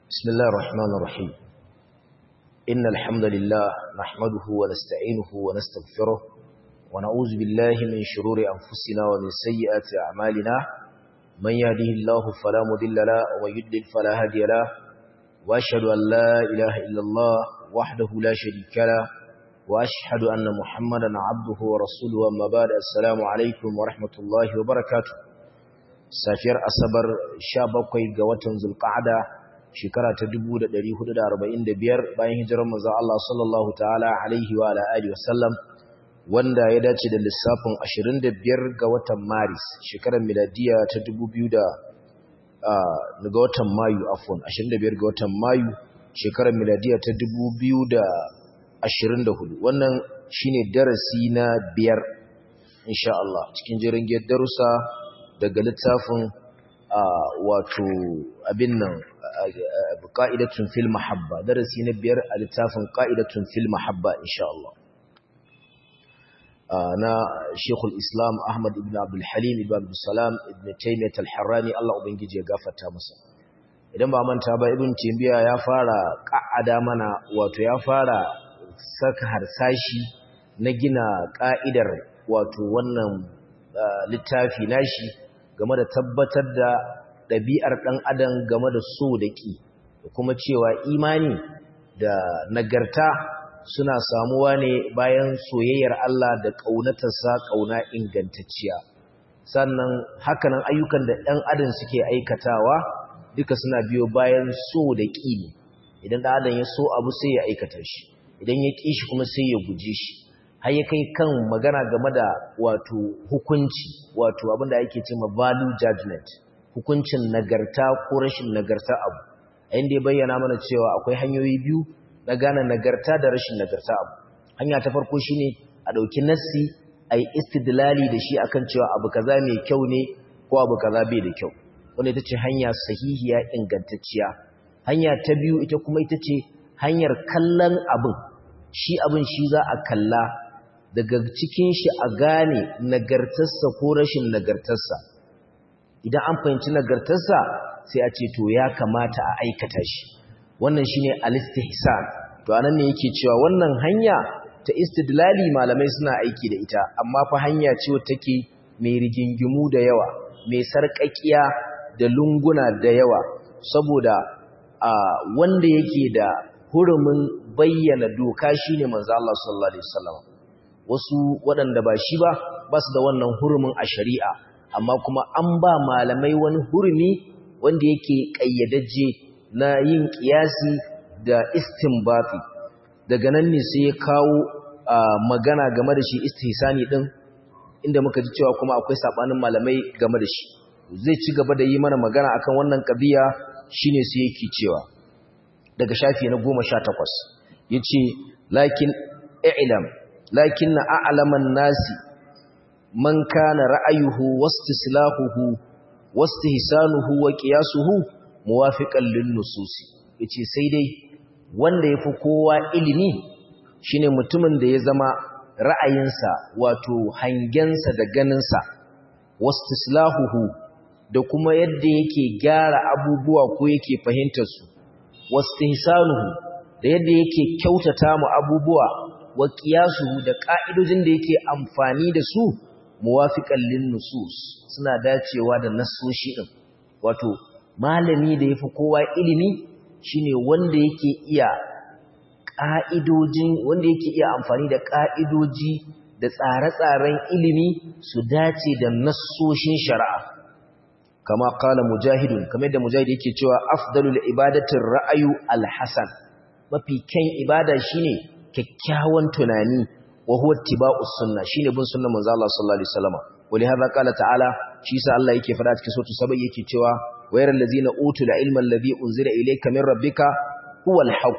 بسم الله الرحمن الرحيم إن الحمد لله نحمده ونستعينه ونستغفره ونعوذ بالله من شرور أنفسنا ومن سيئات أعمالنا من يهده الله فلا مضل له ومن يضلل فلا هادي له وأشهد أن لا إله إلا الله وحده لا شريك له وأشهد أن محمدا عبده ورسوله أما بعد السلام عليكم ورحمة الله وبركاته safiyar asabar 17 ga watan zulqa'ada shekara ta 1445 bayan hijirar manzon Allah sallallahu ta'ala alaihi wa ala alihi wasallam wanda ya dace da lissafin 25 ga watan maris shekarar miladiya ta 2000 da ga watan mayu afwan 25 ga watan mayu shekarar miladiya ta 2024 wannan shine darasi na biyar insha Allah cikin jirin darussa daga littafin wato abin nan qa'idatun fil mahabba darasi na biyar a littafin qa'idatun fil mahabba insha Allah na Sheikhul Islam Ahmad ibn Abdul Halim ibn Abdul Salam ibn Taymiyyah al-Harrani Allah ubangiji ya gafarta masa idan ba manta ba ibn Taymiyyah ya fara ka'ada mana wato ya fara saka harsashi na gina ka'idar wato wannan littafi nashi game da tabbatar da ɗabi'ar ɗan adam game da so da ƙi da kuma cewa imani da nagarta suna samuwa ne bayan soyayyar Allah da ƙaunatarsa ƙauna ingantacciya sannan hakanan ayyukan da ɗan adam suke aikatawa duka suna biyo bayan so da ƙi ne idan ɗan adam ya so abu sai ya aikata shi idan ya ƙi shi kuma sai ya guje shi har ya kai kan magana game da wato hukunci wato abinda ake ce ma value judgment hukuncin nagarta ko rashin nagarta abu a inda ya bayyana mana cewa akwai hanyoyi biyu na gane nagarta da rashin nagarta abu hanya ta farko shine a ɗauki nassi a yi istidlali da shi akan cewa abu kaza mai kyau ne ko abu kaza bai da kyau wanda ita ce hanya sahihiya ingantacciya hanya ta biyu ita kuma ita ce hanyar kallon abin shi abin shi za a kalla daga cikin shi a gane nagartarsa ko rashin nagartarsa idan an fahimci nagartarsa sai a ce to ya kamata a aikata shi wannan shine al-istihsan to anan ne yake cewa wannan hanya ta istidlali malamai suna aiki da ita amma fa hanya ce wacce take mai rigingimu da yawa mai sarƙaƙiya da lunguna da yawa saboda a wanda yake da hurumin bayyana doka shine manzo Allah sallallahu alaihi wasallam wasu waɗanda ba shi ba ba su da wannan hurumin a shari'a amma kuma an ba malamai wani hurumi wanda yake ƙayyadaje na yin ƙiyasi da istinbati daga nan ne sai ya kawo magana game da shi istihsani din inda muka ji cewa kuma akwai sabanin malamai game da shi zai ci gaba da yi mana magana akan wannan kabiya shine sai yake cewa daga shafi na 18 yace lakin i'lam lakin a'laman nasi man kana ra'ayuhu wastislahuhu wastihsanuhu wa qiyasuhu muwafiqan lin nususi yace sai dai wanda yafi kowa ilimi shine mutumin da ya zama ra'ayinsa wato hangensa da ganinsa wastislahuhu da kuma yadda yake gyara abubuwa ko yake fahimtar su wastihsanuhu da yadda yake kyautata mu abubuwa wa qiyasuhu da ka'idojin da yake amfani da su muwafiqan lin nusus suna dacewa da nassoshi din wato malami da yafi kowa ilimi shine wanda yake iya ka'idojin wanda yake iya amfani da ka'idoji da tsare-tsaren ilimi su dace da nassoshin shari'a kama qala mujahidun kamar da mujahid yake cewa afdalul ibadatir ra'ayu alhasan mafi kyan ibada shine kyakkyawan tunani wa huwa ittiba'us sunna shine bin sunnar manzo Allah sallallahu alaihi wasallam wali hadha qala ta'ala shi sa Allah yake fada cikin sura sabai yake cewa wayral ladzina utul ilma alladhi unzila ilayka min rabbika huwal haqq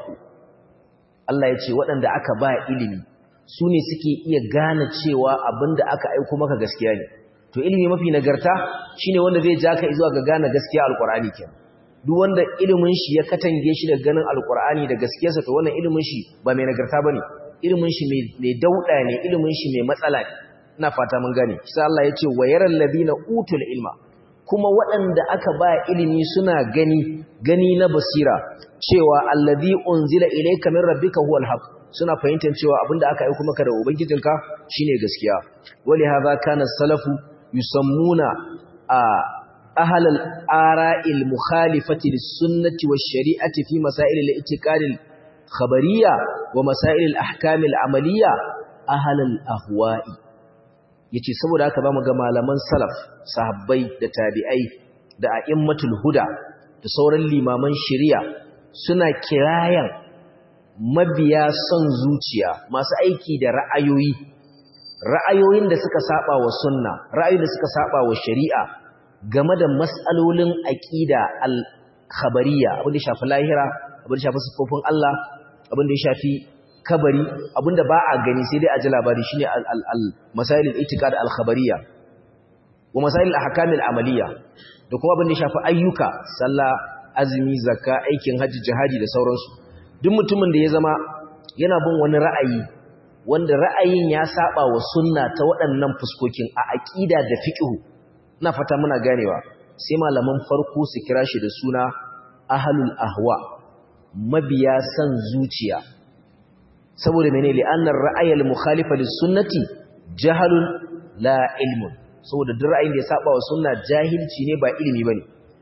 Allah yace waɗanda aka ba ilimi su ne suke iya gane cewa abinda aka aika maka gaskiya ne to ilimi mafi nagarta shine wanda zai ja ka zuwa ga gane gaskiya alqur'ani kenan duk wanda ilimin shi ya katange shi da ganin alqur'ani da gaskiyarsa to wannan ilimin shi ba mai nagarta bane ilimin shi mai dauda ne ilimin shi mai matsala ne ina fata mun gane sai Allah ya ce wayaral ladina utul ilma kuma waɗanda aka ba ilimi suna gani gani na basira cewa allazi unzila ilayka min rabbika huwal haqq suna fahimtar cewa abinda aka aika maka da ubangijinka shine gaskiya wali hadha kana salafu yusammuna a أهل الآراء المخالفة للسنة والشريعة في مسائل الاعتقاد الخبرية ومسائل الأحكام العملية أهل الأهواء yace saboda haka zamu ga malaman salaf sahabbai da tabi'ai da a'immatul huda da sauran limaman shari'a suna kirayan mabiya son zuciya masu aiki da ra'ayoyi ra'ayoyin da suka saba wa sunna ra'ayoyin da suka saba wa shari'a game da matsalolin aƙida al-khabariya abin da shafi lahira abin da shafi sifofin Allah abin da ya shafi kabari abin da ba a gani sai dai a ji labari shine al-masail al-i'tiqad al-khabariya wa masail al-ahkam al-amaliya da kuma abin da ya shafi ayyuka sallah azumi zakka aikin haji jihadi da sauransu duk mutumin da ya zama yana bin wani ra'ayi wanda ra'ayin ya saba wa sunna ta waɗannan fuskokin a aqida da fiqh na fata muna ganewa sai malaman farko su kira shi da suna ahlul ahwa mabiya san zuciya saboda menene li'annar ra'ayal mukhalifa lis-sunnati jahalun la ilmun saboda duk ra'ayin da ya saba wa sunna jahilci ne ba ilimi bane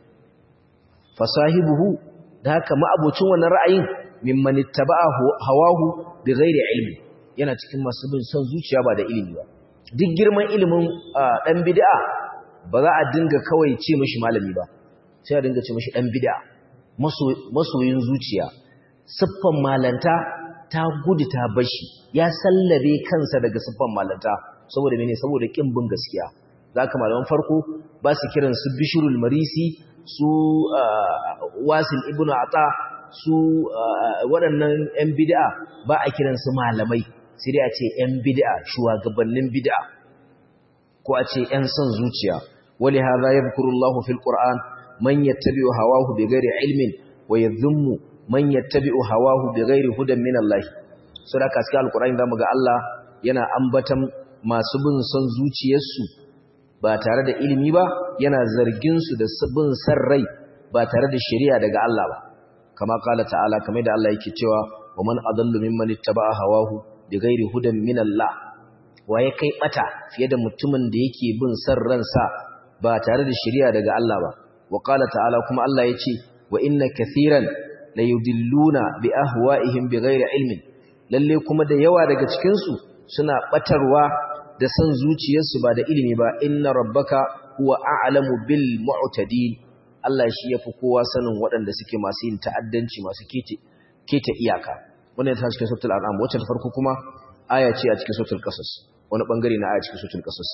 fasahibuhu da haka ma'abocin wannan ra'ayin mimman ittaba'a hawahu bighairi ilmi yana cikin masu bin son zuciya ba da ilimi ba duk girman ilimin dan bid'a ba za a dinga kawai ce mishi malami ba sai a dinga ce mishi dan bid'a masoyin zuciya siffan malanta ta gudu ta bashi ya sallabe kansa daga siffan malanta saboda mene saboda kin bin gaskiya zaka malaman farko ba su kiran su bishrul marisi su wasil ibnu ata su waɗannan yan bid'a ba a kiran su malamai sai dai a ce yan bid'a shugabannin bid'a ko a ce yan son zuciya ولهذا يذكر الله في القرآن من يتبع هواه بغير علم ويذم من يتبع هواه بغير هدى من الله saboda cikin alkur'ani zamu ga Allah yana ambatan masu bin son zuciyarsu ba tare da ilimi ba yana zargin su da bin san rai ba tare da shari'a daga Allah ba kama kala ta'ala kamar da Allah yake cewa wa man adallu mimman ittaba'a hawahu bighairi hudan min Allah waye kai bata fiye da mutumin da yake bin san ransa ba tare da shari'a daga Allah ba wa qala ta'ala kuma Allah yace wa inna kathiran la yudilluna bi ahwa'ihim bighairi ilmin lalle kuma da yawa daga cikin su suna batarwa da san zuciyarsu ba da ilimi ba inna rabbaka huwa a'lamu bil mu'tadin Allah shi yafi kowa sanin waɗanda suke masu yin ta'addanci masu kete kete iyaka wannan ta cikin suratul an'am wacce ta farko kuma aya ce a cikin suratul qasas wani bangare na aya cikin suratul qasas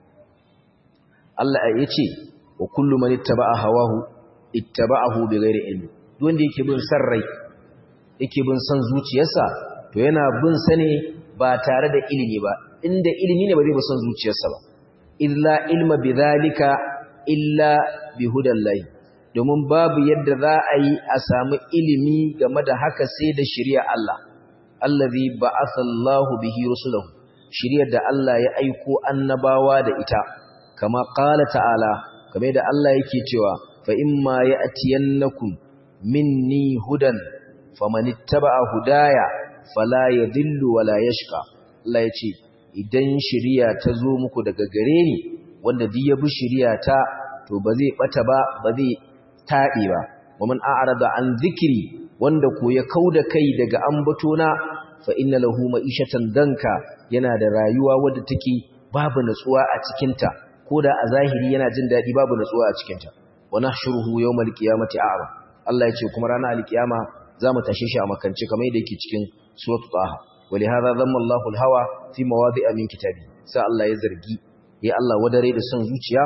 Allah ya ce wa kullu man ittaba'a hawahu ittaba'ahu bighairi ilmi wanda yake bin san rai yake bin san zuciyarsa to yana bin sa ne ba tare da ilimi ba inda ilimi ne ba zai bi san zuciyarsa ba illa ilma bidhalika illa bihudallahi domin babu yadda za a yi a samu ilimi game da haka sai da shari'a Allah allazi ba'atha Allahu bihi rusulahu shari'ar da Allah ya aiko annabawa da ita kama ƙala ta'ala kame da Allah yake cewa fa imma ya atiyannakum minni hudan famanittaba'a hudaya fala yadillu wala yashqa Allah yace idan shiriya ta zo muku daga gare ni wanda duk ya bi shiriya ta to ba zai bata ba ba zai taɗe ba waman a'rada an zikiri wanda ko ya kauda kai daga ambatona fa inna lahu ma'ishatan danka yana da rayuwa wadda take babu natsuwa a cikinta ko da a zahiri yana jin daɗi babu natsuwa a cikinta wa nahshuruhu yawmal qiyamati a'ma Allah ya ce kuma ranar alkiyama zamu tashe shi a makance kamar yadda yake cikin suratul taha ولهذا ذم الله الهوى في مواضع من كتابه sai Allah ya zargi ya Allah wadare da son zuciya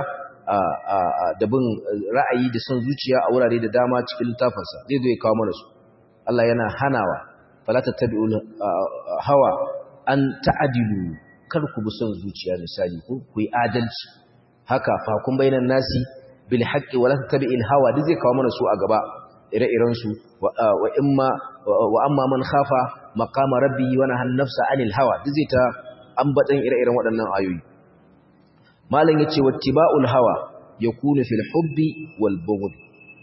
da bin ra'ayi da son zuciya a wurare da dama cikin littafinsa zai zo ya kawo mana su Allah yana hanawa fala tattabi'ul hawa an ta'adilu kar ku bi son zuciya misali ku ku yi adalci haka fa kun bainan nasi bil haqqi wala tattabi'il hawa duk zai kawo mana su a gaba ire-iren su wa imma wa amma man khafa maqama rabbi wa nahan nafsa anil hawa duk zai ta ambatan ire-iren waɗannan ayoyi malam yace wattiba'ul hawa yakunu fil hubbi wal bughd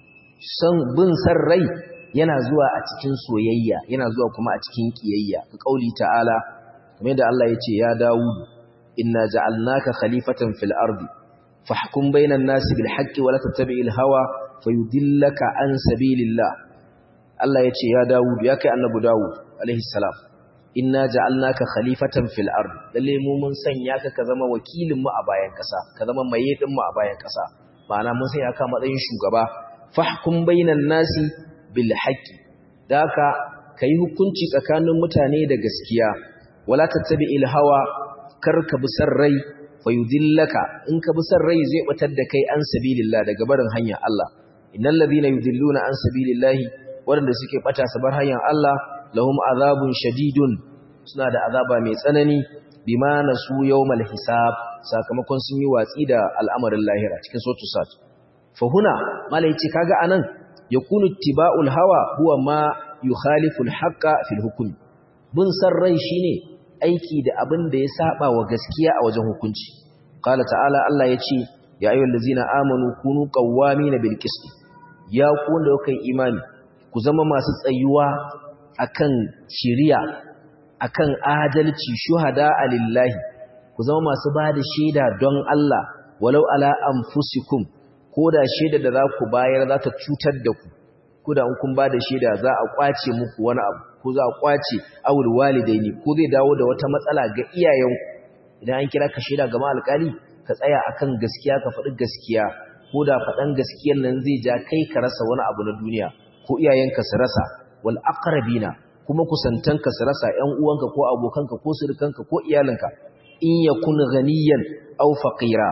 san bin san rai yana zuwa a cikin soyayya yana zuwa kuma a cikin kiyayya ka kauli ta'ala kamar da Allah yace ya Dawud inna ja'alnaka khalifatan fil ardi fahkum bainan nasi bil haqqi wa la tattabi'il hawa fayudillaka an sabilillah Allah yace ya Dawud ya kai annabi Dawud alaihi salam inna ja'alnaka khalifatan fil ard lalle mu mun sanya ka ka zama wakilin mu a bayan kasa ka zama maye din mu a bayan kasa ma'ana mun sanya ka matsayin shugaba fahkum bainan nasi bil haqqi daka kai hukunci tsakanin mutane da gaskiya wala tattabi'il hawa kar ka bi sarrai fayudillaka in ka bi sarrai zai batar da kai an sabilillah daga barin hanyar Allah innal ladina yudilluna an sabilillahi wanda suke bata su bar hanyar Allah lahum azabun shadidun suna da azaba mai tsanani bima nasu yawmal hisab sakamakon sun yi watsi da al'amarin lahira cikin sotu sat fa huna malai ce kaga anan yakunu tiba'ul hawa huwa ma yukhalifu al-haqqa fil hukm bin sarrai shine aiki da abin da ya saba wa gaskiya a wajen hukunci qala ta'ala Allah yace ya ayyuhallazina amanu kunu qawwamina bil qist ya ku wanda kuka imani ku zama masu tsayuwa akan shiriya akan adalci shuhada alillahi ku zama masu bada shaida don Allah walau ala anfusikum koda shaida da za ku bayar za ta cutar da ku koda in kun bada shaida za a kwace muku wani abu ko za a kwace awul walidaini ko zai dawo da wata matsala ga iyayenku idan an kira ka shaida ga alƙali ka tsaya akan gaskiya ka faɗi gaskiya ko da faɗan gaskiyar nan zai ja kai ka rasa wani abu na duniya ko iyayenka su rasa wal aqrabina kuma kusantanka su rasa ƴan uwanka ko abokanka ko surukanka ko iyalinka in yakun ghaniyan aw faqira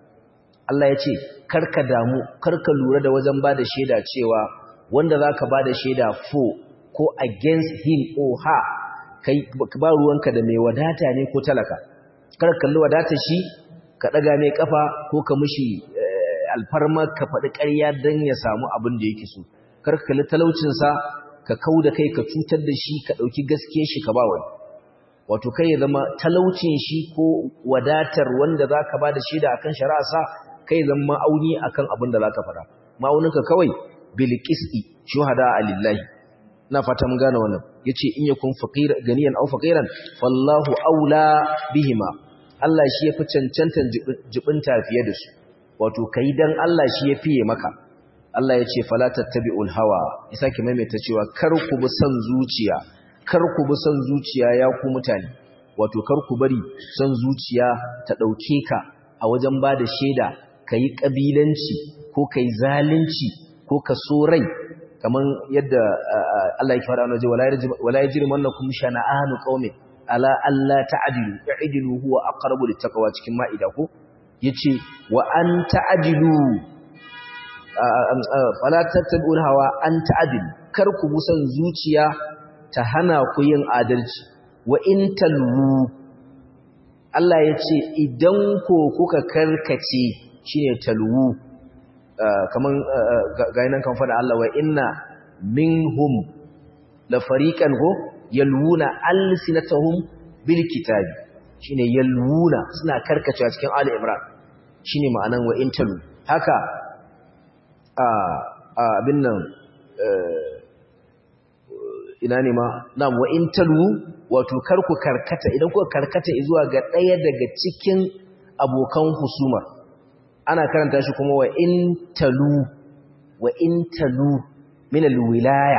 Allah ya ce karka damu karka lura da wajen bada shaida cewa wanda zaka bada shaida for ko against him or her kai ba ruwanka da mai wadata ne ko talaka kar kalli wadatar shi ka daga mai kafa ko ka mishi alfarma ka faɗi ƙarya don ya samu abin da yake so kar ka kalli talaucinsa ka kau da kai ka cutar da shi ka ɗauki gaske shi ka ba wani wato kai ya zama talaucin shi ko wadatar wanda za ka ba da shaida akan shari'arsa kai zama ma'auni akan abin da za ka faɗa ma'auninka kawai bilqisti shuhada alillahi na fata mun gane wannan yace in yakun faqir ganiyan aw faqiran fallahu aula bihima Allah shi yafi cancantan jibinta fiye da su wato kai dan Allah shi ya fiye maka Allah ya ce fala tattabi'ul hawa isa ki maimaita cewa kar ku bi son zuciya kar ku bi son zuciya ya ku mutane wato kar ku bari son zuciya ta dauke ka a wajen bada shaida kai kabilanci ko kai zalunci ko ka so rai kaman yadda Allah ya fara waje wala yajrimannakum shana'anu qaumin ala alla ta'dilu i'dilu huwa aqrabu littaqwa cikin ma'ida ko yace wa an ta'dilu fala tattabi'ul hawa an ta'dilu kar ku busan zuciya ta hana ku yin adalci wa in talwu Allah yace idan ko kuka karkace shine talwu kaman gainan kan fada Allah wa inna minhum la fariqan go yalwuna alsinatahum bil kitabi shine yalwuna suna karkacewa cikin ali imran shine ma'anan wa intalu haka a abin nan ina ne ma na'am wa intalu wato karku karkata idan kuka karkata zuwa ga daya daga cikin abokan husuma ana karanta shi kuma wa in talu wa in talu min alwilaya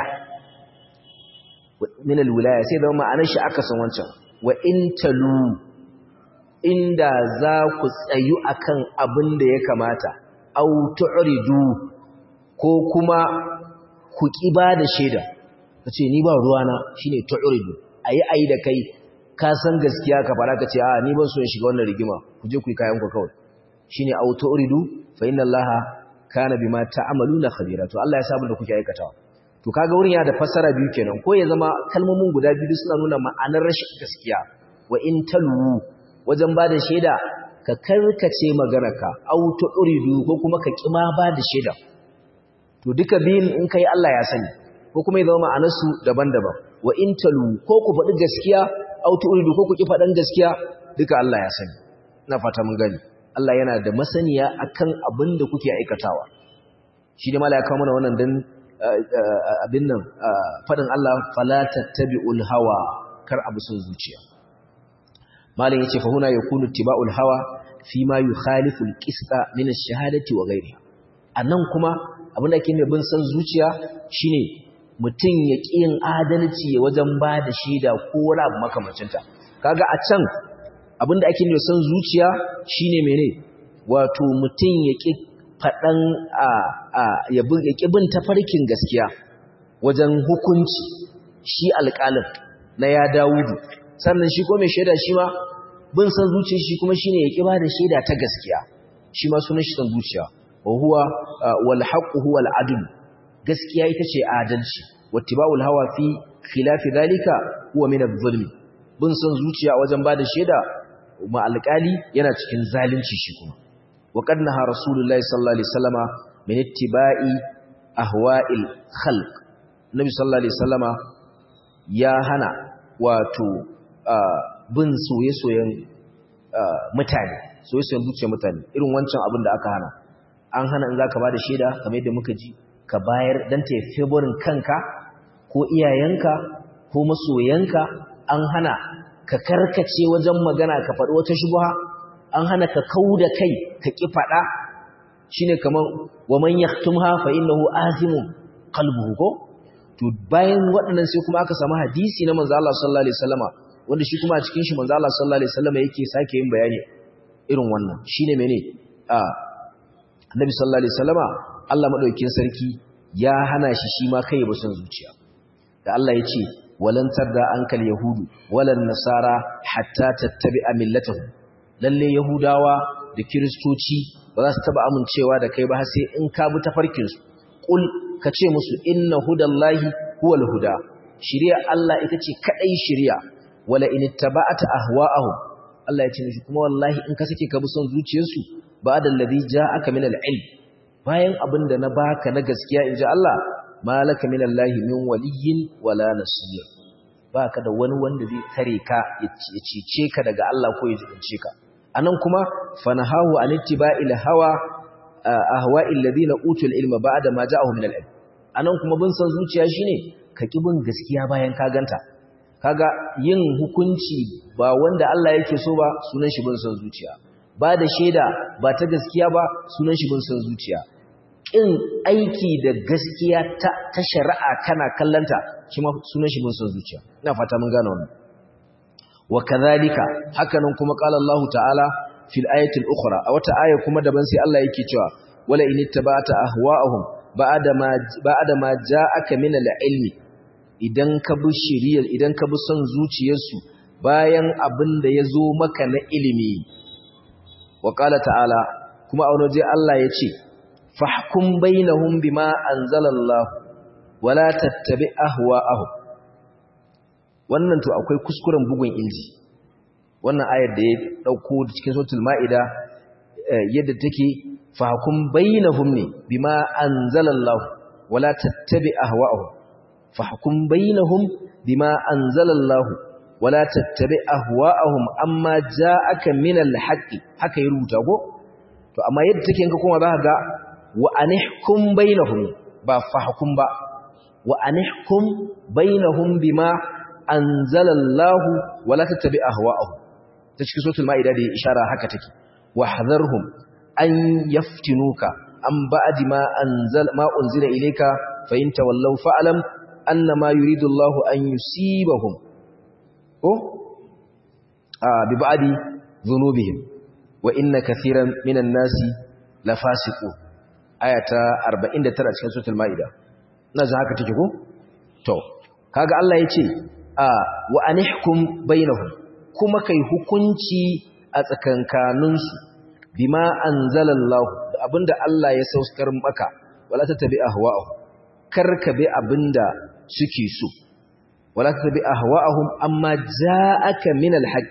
min alwilaya sai da ma'anar shi aka san wancan wa in talu inda za ku tsayu akan abin da ya kamata au tu'ridu ko kuma ku kiba da shaida kace ni ba ruwana shine tu'ridu ayi ayi da kai ka san gaskiya ka fara kace a ni ban so in shiga wannan rigima ku je ku yi kayan ku kawai shine auto uridu fa inna allaha kana bima ta'maluna khabira to Allah ya sabu da kuke aikatawa to kaga wurin ya da fassara biyu kenan ko ya zama kalmomin guda biyu suna nuna ma'anar rashin gaskiya wa in talu wajen bada shaida ka karkace maganarka auto uridu ko kuma ka kima bada shaida to duka biyun in kai Allah ya sani ko kuma ya zama ma'anar su daban-daban wa in talu ko ku faɗi gaskiya auto uridu ko ku ki faɗan gaskiya duka Allah ya sani ina fata mun gani Allah yana da masaniya akan abin da kuke aikatawa shi ne mala ya kawo mana wannan dan abin nan fadin Allah fala tattabi'ul hawa kar abu sun zuciya malin yace fa huna yakunu tiba'ul hawa fi ma yukhalifu al-qista min ash-shahadati wa ghayriha anan kuma abin da ake ne bin san zuciya shine mutum ya ƙi yin adalci wajen ba da shaida ko wani abu makamancinta kaga a can abin da ake ne san zuciya shine mene wato mutum ya ƙi faɗan ya ƙi bin tafarkin gaskiya wajen hukunci shi alƙalin na ya dawudu sannan shi ko mai shaida shi ma bin san zuciya shi kuma shine ya ƙi ba da shaida ta gaskiya shi ma sunan shi san zuciya wa huwa wal haqqu huwa al adl gaskiya ita ce adalci wattiba'ul hawa fi khilafi zalika huwa min adh-dhulm bin san zuciya wajen ba da shaida ma alƙali yana cikin zalunci shi kuma وقد نهى رسول الله صلى الله عليه وسلم من اتباع أهواء الخلق النبي صلى الله عليه وسلم يا هنا واتو bin soye-soyen mutane soye-soyen zuciyar mutane irin wancan abin da aka hana an hana in za ka ba da shaida kamar yadda muka ji ka bayar don ta yi favorin kanka ko iyayenka ko masoyanka an hana ka karkace wajen magana ka faɗi wata shubuha an hana ka kau da kai ka ƙi faɗa shi ne kamar wa man yaktumha fa innahu azimun qalbuhu ko to bayan waɗannan sai kuma aka samu hadisi na manzo Allah sallallahu alaihi wasallama wanda shi kuma a cikin shi manzo Allah sallallahu alaihi wasallama yake sake yin bayani irin wannan shine mene a Annabi sallallahu alaihi wasallama Allah madaukakin sarki ya hana shi shi ma kai ba son zuciya da Allah ya ce walan tarda ankal yahudu walan nasara hatta tattabi'a millatahum lalle yahudawa da kiristoci ba za su taba amincewa da kai ba sai in ka bi tafarkin su kul ka ce musu inna hudallahi huwal huda shari'a Allah ita ce kadai shari'a wala in ittaba'ata ahwa'ahum Allah ya ce mishi kuma wallahi in ka sake ka bi son zuciyarsu ba'da alladhi ja'aka min al-ilm bayan abinda na baka na gaskiya inji Allah malaka min Allah min waliyyin wala nasir baka da wani wanda zai tare ka ya cece ka daga Allah ko ya jibince ka anan kuma fanahahu an ittiba'il hawa ahwa'il ladina utul ilma ba'da ma ja'ahum min al-ilm anan kuma bin san zuciya shine ka ki bin gaskiya bayan ka ganta kaga yin hukunci ba wanda Allah yake so ba sunan shi bin san zuciya ba da shaida ba ta gaskiya ba sunan shi bin san zuciya kin aiki da gaskiya ta ta shari'a kana kallanta shi ma sunan shi bin san zuciya ina fata mun gane wannan wa kadhalika hakanan kuma qala Allah ta'ala fil ayati al-ukhra a wata aya kuma daban sai Allah yake cewa wala in ittaba'ta ahwa'ahum ba'da ma ba'da ma ja'aka min al-ilmi idan ka bi shiriyar idan ka bi son zuciyarsu bayan abin da ya zo maka na ilimi wa qala ta'ala kuma a wani Allah ya ce fahkum bainahum bima anzalallahu wala tattabi ahwa'ahum wannan to akwai kuskuren bugun inji wannan ayar da ya dauko cikin suratul maida yadda take fahkum bainahum ne bima anzalallahu wala tattabi ahwa'ahum fahkum bainahum bima anzalallahu wala tattabi ahwa'ahum amma ja'aka minal haqqi haka ya rubuta ko to amma yadda take in ka koma zaka ga wa anihkum bainahum ba fahkum ba wa anihkum bainahum bima anzalallahu wala tattabi ahwa'ahum ta cikin suratul maida da ishara haka take wahdharhum an yaftinuka an ba'di ma anzal ma unzila ilayka fa in tawallaw fa'lam annama yuridu Allahu an yusibahum ko bi ba'di dhunubihim wa inna kathiran minan nasi lafasiqun ayata 49 cikin suratul maida ina ji haka take ko to kaga Allah yace wa anihkum bainahum kuma kai hukunci a tsakankaninsu bima anzalallahu da abinda Allah ya saukar maka wala tattabi ahwa'ahum karka bi abinda suke so wala tattabi ahwa'ahum amma ja'aka min alhaq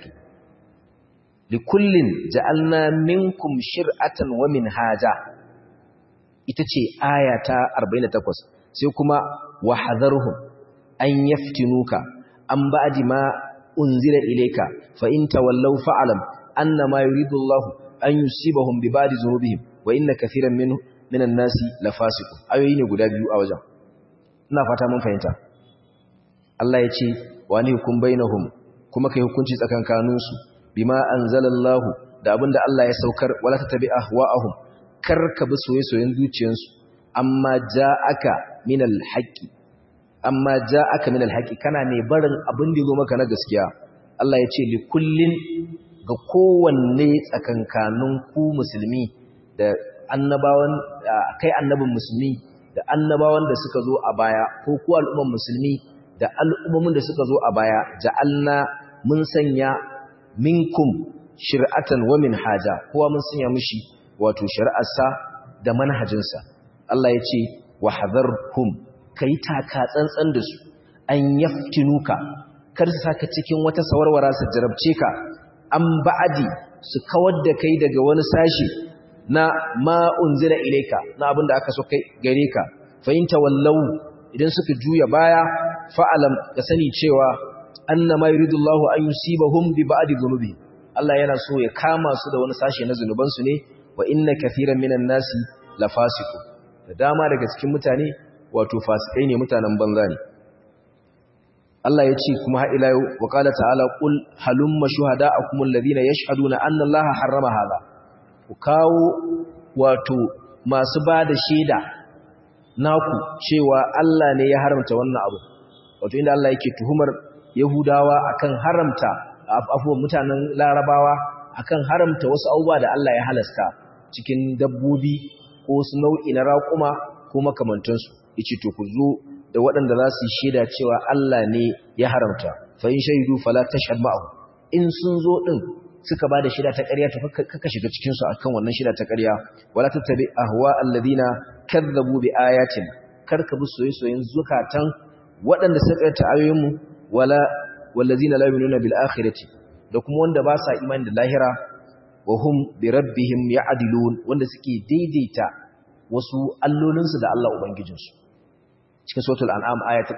likullin ja'alna minkum shir'atan wa minhaja ita ce aya ta 48 sai kuma wahadharhum an yaftinuka an ba'di ma unzila ilayka fa in tawallaw fa'lam annama yuridu Allah an yusibahum bi ba'di dhunubihim wa inna kathiran min minan nasi lafasiqun ayoyi ne guda biyu a wajen ina fata mun fahimta Allah ya ce wa ni hukum bainahum kuma kai hukunci tsakankanin su bima anzalallahu da abinda Allah ya saukar wala tatabi ahwa'ahum kar ka bi soyayyen zuciyansu amma ja'aka minal haqqi amma ja'aka minal haqqi kana ne barin abin da zo maka na gaskiya Allah ya ce li kullin ga kowanne tsakankanin ku musulmi da annabawan kai annabin musulmi da annabawan da suka zo a baya ko ku al'umman musulmi da al'ummomin da suka zo a baya ja'alna mun sanya minkum shir'atan wa minhaja kowa mun sanya mishi wato shari'arsa da manhajinsa Allah ya ce wa hadharhum kai taka tsantsan da su an yaftinuka kar su saka cikin wata sawarwara su jarabce ka an ba'adi su kawar da kai daga wani sashi na ma unzila ilaika na abin da aka so kai gare ka fahimta wallau idan suka juya baya fa'alam ka sani cewa annama yuridullahu an yusibahum bi ba'di dhunubi Allah yana so ya kama su da wani sashi na zunuban su ne wa inna kathiran minan nasi lafasiqun da dama daga cikin mutane wato fasikai ne mutanen banza ne Allah ya ce kuma har ila yau wa qala ta'ala qul halumma shuhada'akum alladhina yashhaduna anna Allaha harrama hadha ku kawo wato masu ba da shaida naku cewa Allah ne ya haramta wannan abu wato inda Allah yake tuhumar Yahudawa akan haramta afuwan mutanen Larabawa akan haramta wasu abubuwa da Allah ya halasta cikin dabbobi ko su nau'i na raƙuma ko makamantansu yace to ku zo da waɗanda za su yi shaida cewa Allah ne ya haramta fa in shaidu fala tashhad ma'ahu in sun zo din suka bada shaida ta ƙarya to kaka shiga cikin su akan wannan shaida ta ƙarya wala tattabi ahwa alladhina kadzabu bi ayatin karka bi soyayyen zukatan waɗanda suka ta ayoyin mu wala wallazina la yu'minuna bil akhirati da kuma wanda ba sa imani da lahira wa hum bi rabbihim ya'dilun wanda suke daidaita wasu allolinsu da Allah ubangijinsu cikin suratul an'am aya ta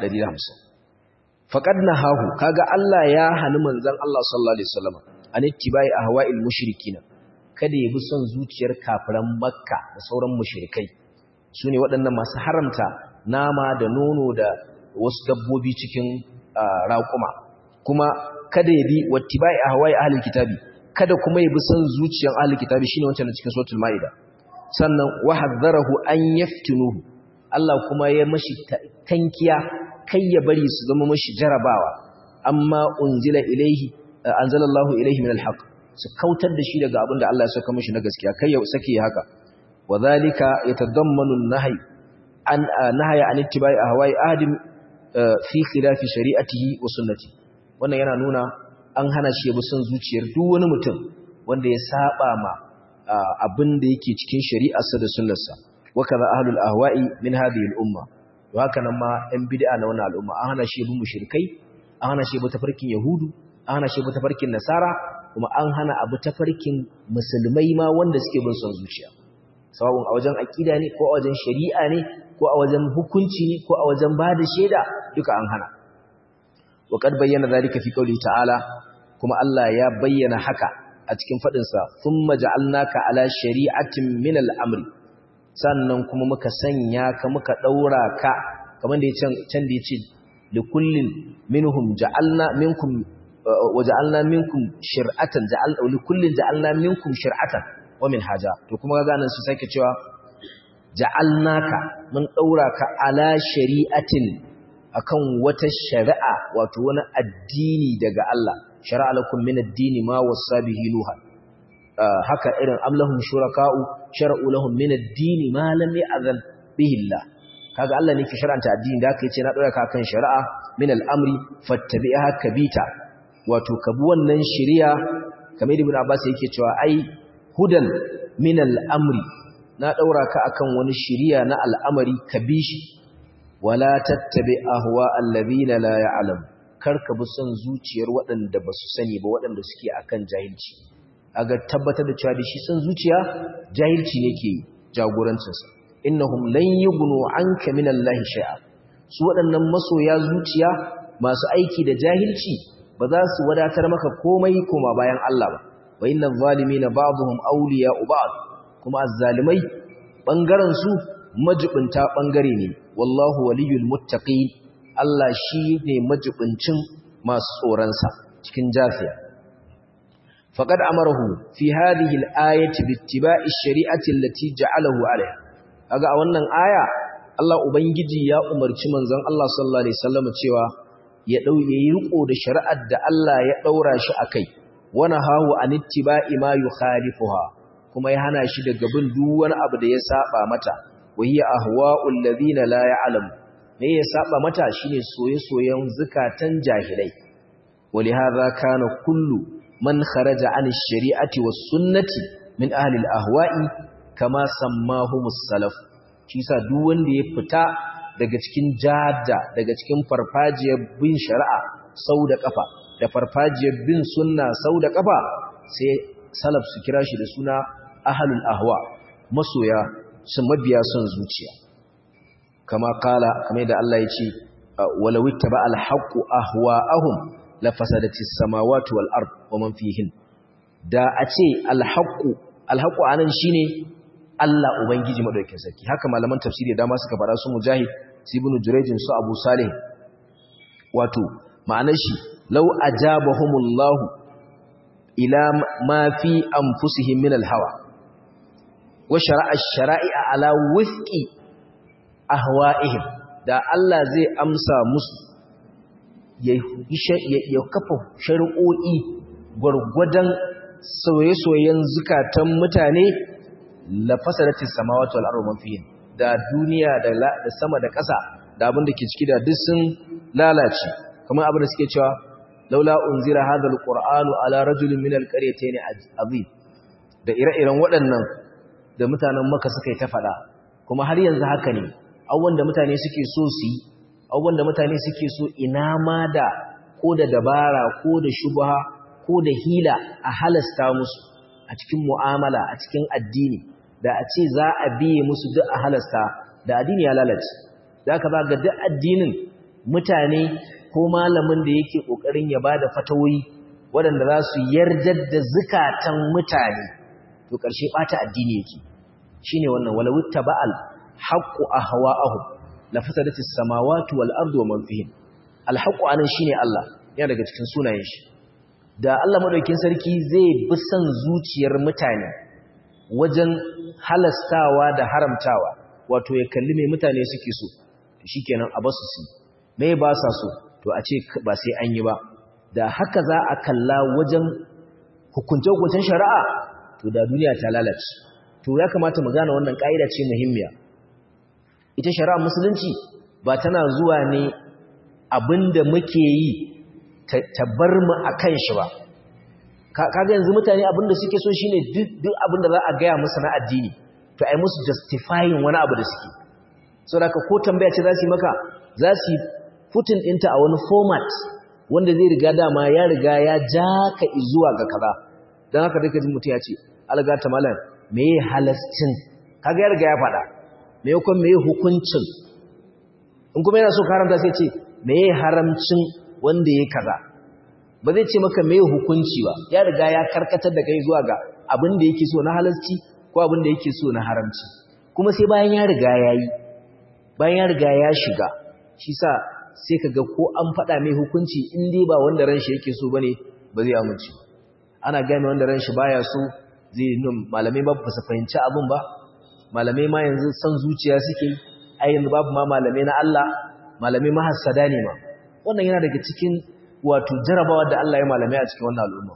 150 faqad nahahu kaga Allah ya hani manzon Allah sallallahu alaihi wasallam an ittibai ahwa'il mushrikin kada ya bi son zuciyar kafiran makka da sauran mushrikai sune waɗannan masu haramta nama da nono da wasu dabbobi cikin raƙuma kuma kada ya bi wattibai ahwa'i ahlul kitabi kada kuma ya bi son zuciyar ahlul kitabi shine wancan cikin suratul maida sannan wahadharahu an yaftinuhu Allah kuma ya mashi tankiya kai ya bari su zama mashi jarabawa amma unzila ilaihi anzalallahu ilaihi min alhaq su kautar da shi daga abin da Allah ya saka mashi na gaskiya kai ya sake haka wadhalika yatadammanu an-nahy an nahya an ittibai ahwa'i ahadin fi khilafi shari'atihi wa sunnati wannan yana nuna an hana shi bi son zuciyar duk wani mutum wanda ya saba ma abin da yake cikin shari'arsa da sunnarsa wakaza ahlul ahwa'i min hadhihi al-umma to haka nan ma ɗan bid'a na wannan al'umma an hana shi bin mushrikai an hana shi bi tafarkin yahudu an hana shi bi tafarkin nasara kuma an hana abu tafarkin musulmai ma wanda suke bin son zuciya sawabun a wajen aqida ne ko a wajen shari'a ne ko a wajen hukunci ne ko a wajen bada shaida duka an hana wa qad bayyana zalika fi qawli ta'ala kuma Allah ya bayyana haka a cikin fadin sa thumma ja'alnaka ala shari'atin min al-amri sannan kuma muka sanya ka muka daura ka kamar da yace can da yace li kullin minhum ja'alna minkum wa ja'alna minkum shir'atan ja'alna li kullin ja'alna minkum shir'atan wa minhaja to kuma ga nan su sake cewa ja'alnaka mun daura ka ala shari'atin akan wata shari'a wato wani addini daga Allah shari'a lakum min ad-dini ma wasa bihi nuha haka irin amlahum shuraka'u shar'u lahum min ad-dini ma lam ya'zan bihi Allah kaga Allah ne ke shar'anta addini da aka yace na dora ka kan shari'a min al-amri fattabi'ha kabita wato kabu wannan shari'a kamar ibn Abbas yake cewa ai hudan min al-amri na daura ka akan wani shari'a na al'amari kabishi wala tattabi ahwa alladhina la ya'lam karka bi son zuciyar waɗanda ba su sani ba waɗanda suke akan jahilci aga tabbatar da cewa da shi son zuciya jahilci ne ke jagorancinsa innahum lan yughnu anka min Allah shay'a su waɗannan masoya zuciya masu aiki da jahilci ba za su wadatar maka komai koma bayan Allah ba wa inna adh-dhalimina ba'dhum awliya'u ba'd kuma azzalimai bangaren su majibinta bangare ne wallahu waliyul muttaqin Allah shi ne majibincin masu tsoronsa cikin jafiya faqad amarahu fi hadhihi al-ayati bittiba'i ash-shari'ati allati ja'alahu 'alayha kaga a wannan aya Allah ubangiji ya umarci manzon Allah sallallahu alaihi wasallam cewa ya dau yayi riko da shari'ar da Allah ya daura shi akai wana hahu an ittiba'i ma yukhalifuha kuma ya hana shi daga bin duk wani abu da ya saba mata wahiya ahwa'ul ladina la ya'lamu me ya saba mata shine soye-soyen zakatan jahilai ولهذا كان كل من خرج عن الشريعة والسنة من أهل الأهواء كما سماهم السلف shi sa duk wanda ya fita daga cikin jada daga cikin farfajiyar bin shari'a sau da kafa da farfajiyar bin sunna sau da kafa sai salaf su kira shi da suna ahlul ahwa masoya su mabiya son zuciya kama kala kamar da Allah ya ce walau ittaba al-haqqu ahwa'ahum la fasadatis samawati wal ard wa man fihin da a ce al-haqqu al-haqqu anan shine Allah ubangiji madaukakin sarki haka malaman tafsiri da dama suka fara su mujahid ibn jurayj su abu salih wato ma'anar shi law ajabahumullahu ila ma fi anfusihim min al-hawa wa shara'a ash-shara'i'a ala wifqi ahwa'ihim da Allah zai amsa musu ya kafa shari'o'i gwargwadon soye-soyen zukatan mutane la fasadatis samawati wal ardu man fihin da duniya da da sama da ƙasa da abin da ke ciki da duk sun lalace kamar abin da suke cewa laula unzira hadha alqur'anu ala rajulin min alqaryatayn azim da ire-iren waɗannan da mutanen Makka suka yi ta faɗa kuma har yanzu haka ne abubuwan da mutane suke so su yi abubuwan da mutane suke so ina ma da ko da dabara ko da shubha ko da hila a halasta musu a cikin mu'amala a cikin addini da a ce za a biye musu duk a halasta da addini ya lalace za ka ba ga duk addinin mutane ko malamin da yake ƙoƙarin ya ba da fatawoyi waɗanda za su yardar da zukatan mutane to ƙarshe ɓata addini yake shi ne wannan walawutta ba'al haƙƙu a hawa'ahu la fasadati samawati wal ardu wa man fihin alhaqqu anan shine Allah yana daga cikin sunayen shi da Allah madaukakin sarki zai bi son zuciyar mutane wajen halastawa da haramtawa wato ya kalli mai mutane suke so to shikenan a basu su me ba sa so to a ce ba sai an yi ba da haka za a kalla wajen hukunce hukuncen shari'a to da duniya ta lalace to ya kamata mu gane wannan kaida ce muhimmiya ita shari'a musulunci ba tana zuwa ne abinda muke yi ta bar mu akan shi ba kaga yanzu mutane abinda suke so shine duk abinda za a gaya musu na addini to ai musu justifying wani abu da suke saboda ko tambaya ce za su yi maka za su yi putin ɗinta a wani format wanda zai riga dama ya riga ya ja ka zuwa ga kaza don haka duka jin mutum ya ce algata malam me ya halascin kaga ya riga ya faɗa me ya kuma me ya hukuncin in kuma yana so ka haramta sai ce me ya haramcin wanda ya kaza ba zai ce maka me hukunci ba ya riga ya karkatar da kai zuwa ga abin da yake so na halasci ko abin da yake so na haramci kuma sai bayan ya riga ya yi bayan ya riga ya shiga shi sa sai ka ga ko an faɗa mai hukunci in dai ba wanda ran shi yake so bane ba zai amince ana gane wanda ran shi baya so zai nun malamai ba su fahimci abin ba malamai ma yanzu san zuciya suke ai yanzu babu ma malamai na Allah malamai mahassada ne ma wannan yana daga cikin wato jarabawa da Allah ya malamai a cikin wannan al'umma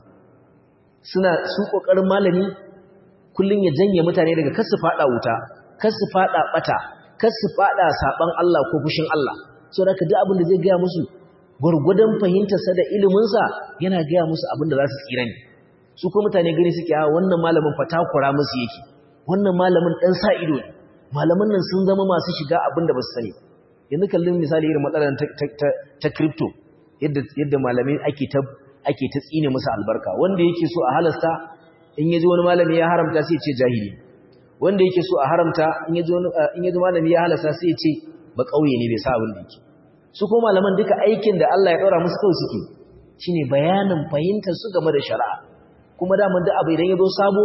suna su kokarin malami kullun ya janye mutane daga kasu fada wuta kasu fada bata kasu fada saban Allah ko fushin Allah so da duk abin da zai ga musu gurgudan fahimtar sa da ilimin sa yana ga musu abin da za su tsira ne su ko mutane gani suke a wannan malamin fatakura musu yake wannan malamin dan sa ido ne malaman nan sun zama masu shiga abin da ba su sani yanzu kallon misali irin matsalar ta crypto yadda malamai ake ta ake ta tsine musu albarka wanda yake so a halasta in yaji wani malami ya haramta sai ya ce jahili wanda yake so a haramta in yaji wani in yaji malami ya halasta sai ya ce ba kauye ne bai sa abin da yake su ko malaman duka aikin da Allah ya daura musu kawai suke shine bayanin fahimtar su game da shari'a kuma daman da abu idan ya zo sabo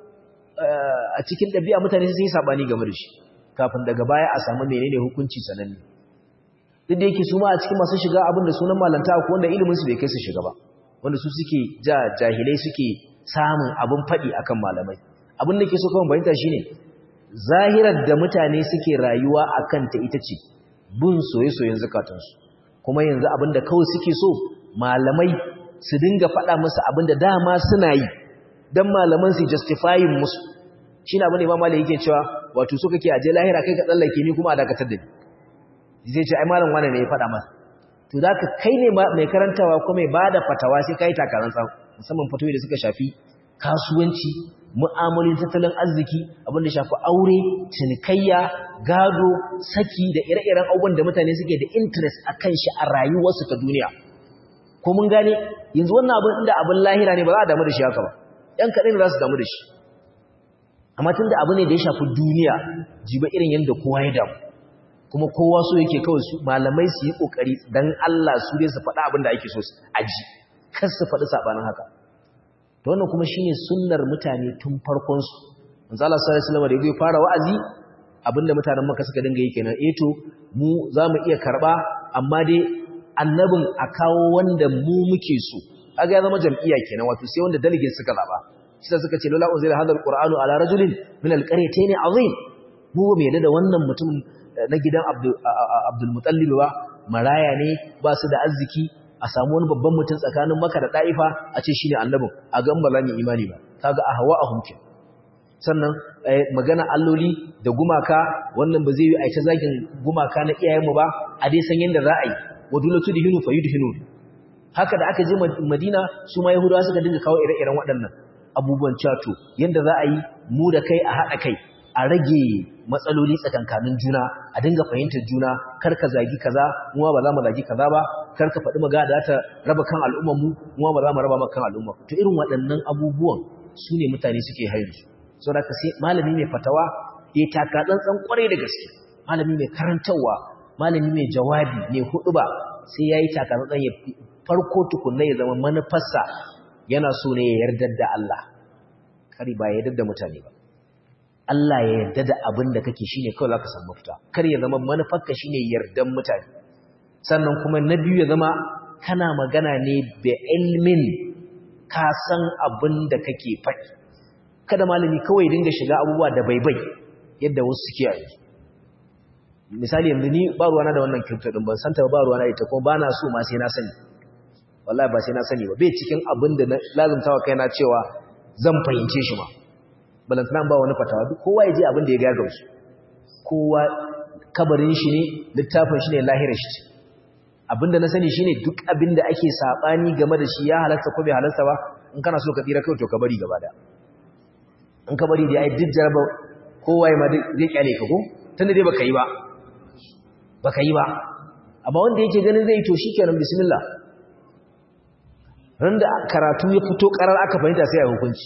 a cikin ɗabi'a mutane sun yi saɓani game da shi kafin daga baya a samu menene hukunci sananne duk da yake su ma a cikin masu shiga abin da sunan malanta ko wanda ilimin su bai kai su shiga ba wanda su suke ja jahilai suke samun abin faɗi akan malamai abin da ke so kawai bayanta shine zahirar da mutane suke rayuwa akan ta ita ce bin soye-soyen zakatansu kuma yanzu abin da kawai suke so malamai su dinga faɗa musu abin da dama suna yi don malaman su justifying musu shi na abin da imam yake cewa wato so kake aje lahira kai ka tsallake ni kuma a dakatar da ni zai ce ai malam wane ne ya faɗa masa to da ka kai ne mai karantawa ko mai ba da fatawa sai ka yi takarar musamman fatoyi da suka shafi kasuwanci mu'amalin tattalin arziki abin da shafi aure cinikayya gado saki da ire-iren abubuwan da mutane suke da interest a kan shi a rayuwarsu ta duniya ko mun gane yanzu wannan abin inda abin lahira ne ba za a damu da shi haka ba ‘yan kaɗai za su damu da shi amma tun da abu ne da ya shafi duniya jiba irin yadda kowa ya damu kuma kowa so yake kawai su malamai su yi ƙoƙari don Allah su dai su faɗa abin da ake so su aji kar su faɗi saɓanin haka to wannan kuma shine sunnar mutane tun farkon su manzo Allah sallallahu alaihi wasallam da yake fara wa'azi abinda mutanen Makka suka dinga yi kenan eh to mu zamu iya karba amma dai annabin a kawo wanda mu muke so kaga ya zama jam'iyya kenan wato sai wanda delegate suka zaba sai suka ce lola unzila hadal qur'anu ala rajulin min alqaryatayn azim mu ba mu yadda da wannan mutum na gidan Abdul Muttalib ba maraya ne ba su da arziki a samu wani babban mutum tsakanin maka da ɗa'ifa a ce shi ne annabin a ga ba za mu imani ba ta ga a hawa a hunkin sannan magana alloli da gumaka wannan ba zai yi aita zagin gumaka na iyayenmu ba a dai san yadda za a yi wadulatu da hinu fa yi hinu haka da aka je madina su ma yahudawa suka dinga kawo ire-iren waɗannan abubuwan cato yadda za a yi mu da kai a haɗa kai a rage matsaloli tsakankanin juna a dinga fahimtar juna kar ka zagi kaza mu ba za mu zagi kaza ba kar ka faɗi magana da ta raba kan al'ummar mu mu ba za mu raba maka kan al'umma to irin waɗannan abubuwan su ne mutane suke haihu so da sai malami mai fatawa ya taka tsantsan kwarai da gaske malami mai karantarwa malami mai jawabi mai huɗuba sai yayi taka tsantsan ya farko tukunna ya zama manufarsa yana so ne ya yarda da Allah kari ba ya yarda da mutane ba Allah ya yarda da abin da kake shine kawai zaka samu mafita kar ya zama manufarka shine yardan mutane sannan kuma na biyu ya zama kana magana ne bi ilmin ka san abin da kake faɗi kada malami kawai dinga shiga abubuwa da baibai yadda wasu suke yi misali yanzu ni ba ruwana da wannan crypto din ban san ta ba ruwana ita kuma bana so ma sai na sani wallahi ba sai na sani ba bai cikin abin da lazumtawa kaina cewa zan fahimce shi ma balantana ba wani fatawa duk kowa ya je abin da ya gaga su kowa kabarin shi ne littafin shi ne lahirar shi ce abinda na sani shine duk abinda ake sabani game da shi ya halarta ko bai halarta ba in kana so ka tsira kai to ka bari gaba da in ka bari dai ai duk jaraba kowa ya ma zai kyale ka ko tunda dai baka yi ba baka yi ba amma wanda yake ganin zai to shikenan bismillah ran da karatu ya fito karar aka fahimta sai a hukunci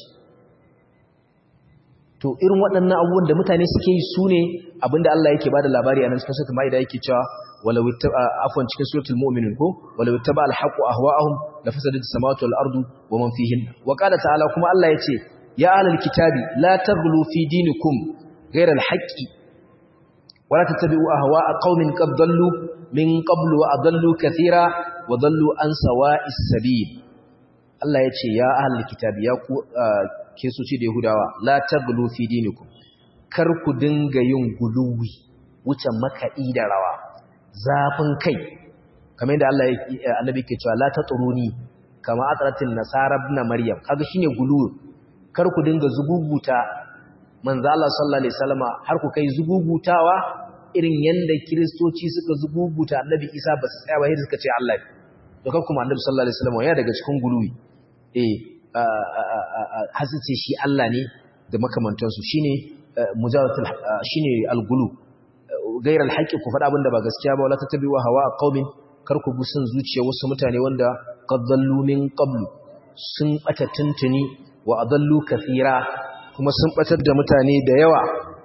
to irin waɗannan abubuwan da mutane suke yi su ne abinda Allah yake bada labari a nan cikin suratul maida yake cewa walau ittaba afwan cikin suratul mu'minun ko walau ittaba al-haqqu ahwa'ahum la fasadat as-samawati wal ardu wa man fihin wa qala ta'ala kuma Allah yace ya ahlal kitabi la taghlu fi dinikum ghayra al-haqqi wa la tattabi'u ahwa'a qaumin qad dallu min qablu wa adallu kathira wa dallu an sawa'is sabil Allah yace ya ahlal kitabi ya ku kesoci da Yahudawa la taglu fi dinikum kar ku dinga yin guluwi wuce makaɗi da rawa zafin kai kamar yadda Allah annabi ke cewa la tatruni kama atratin nasara ibn maryam kaga shine guluwi kar ku dinga zuguguta manzo Allah sallallahu alaihi wasallama har ku kai zugugutawa irin yanda kristoci suka zuguguta annabi Isa ba su tsaya ba sai suka ce Allah to kan kuma annabi sallallahu alaihi wasallama ya daga cikin guluwi eh hasice shi Allah ne da makamantansu shine mujaratul shine algulu gairal haqqi ku faɗa abinda ba gaskiya ba wala tatabi'u hawa qaumin kar ku bi son zuciya wasu mutane wanda qadallu min qablu sun bata tuntuni wa adallu kathira kuma sun batar da mutane da yawa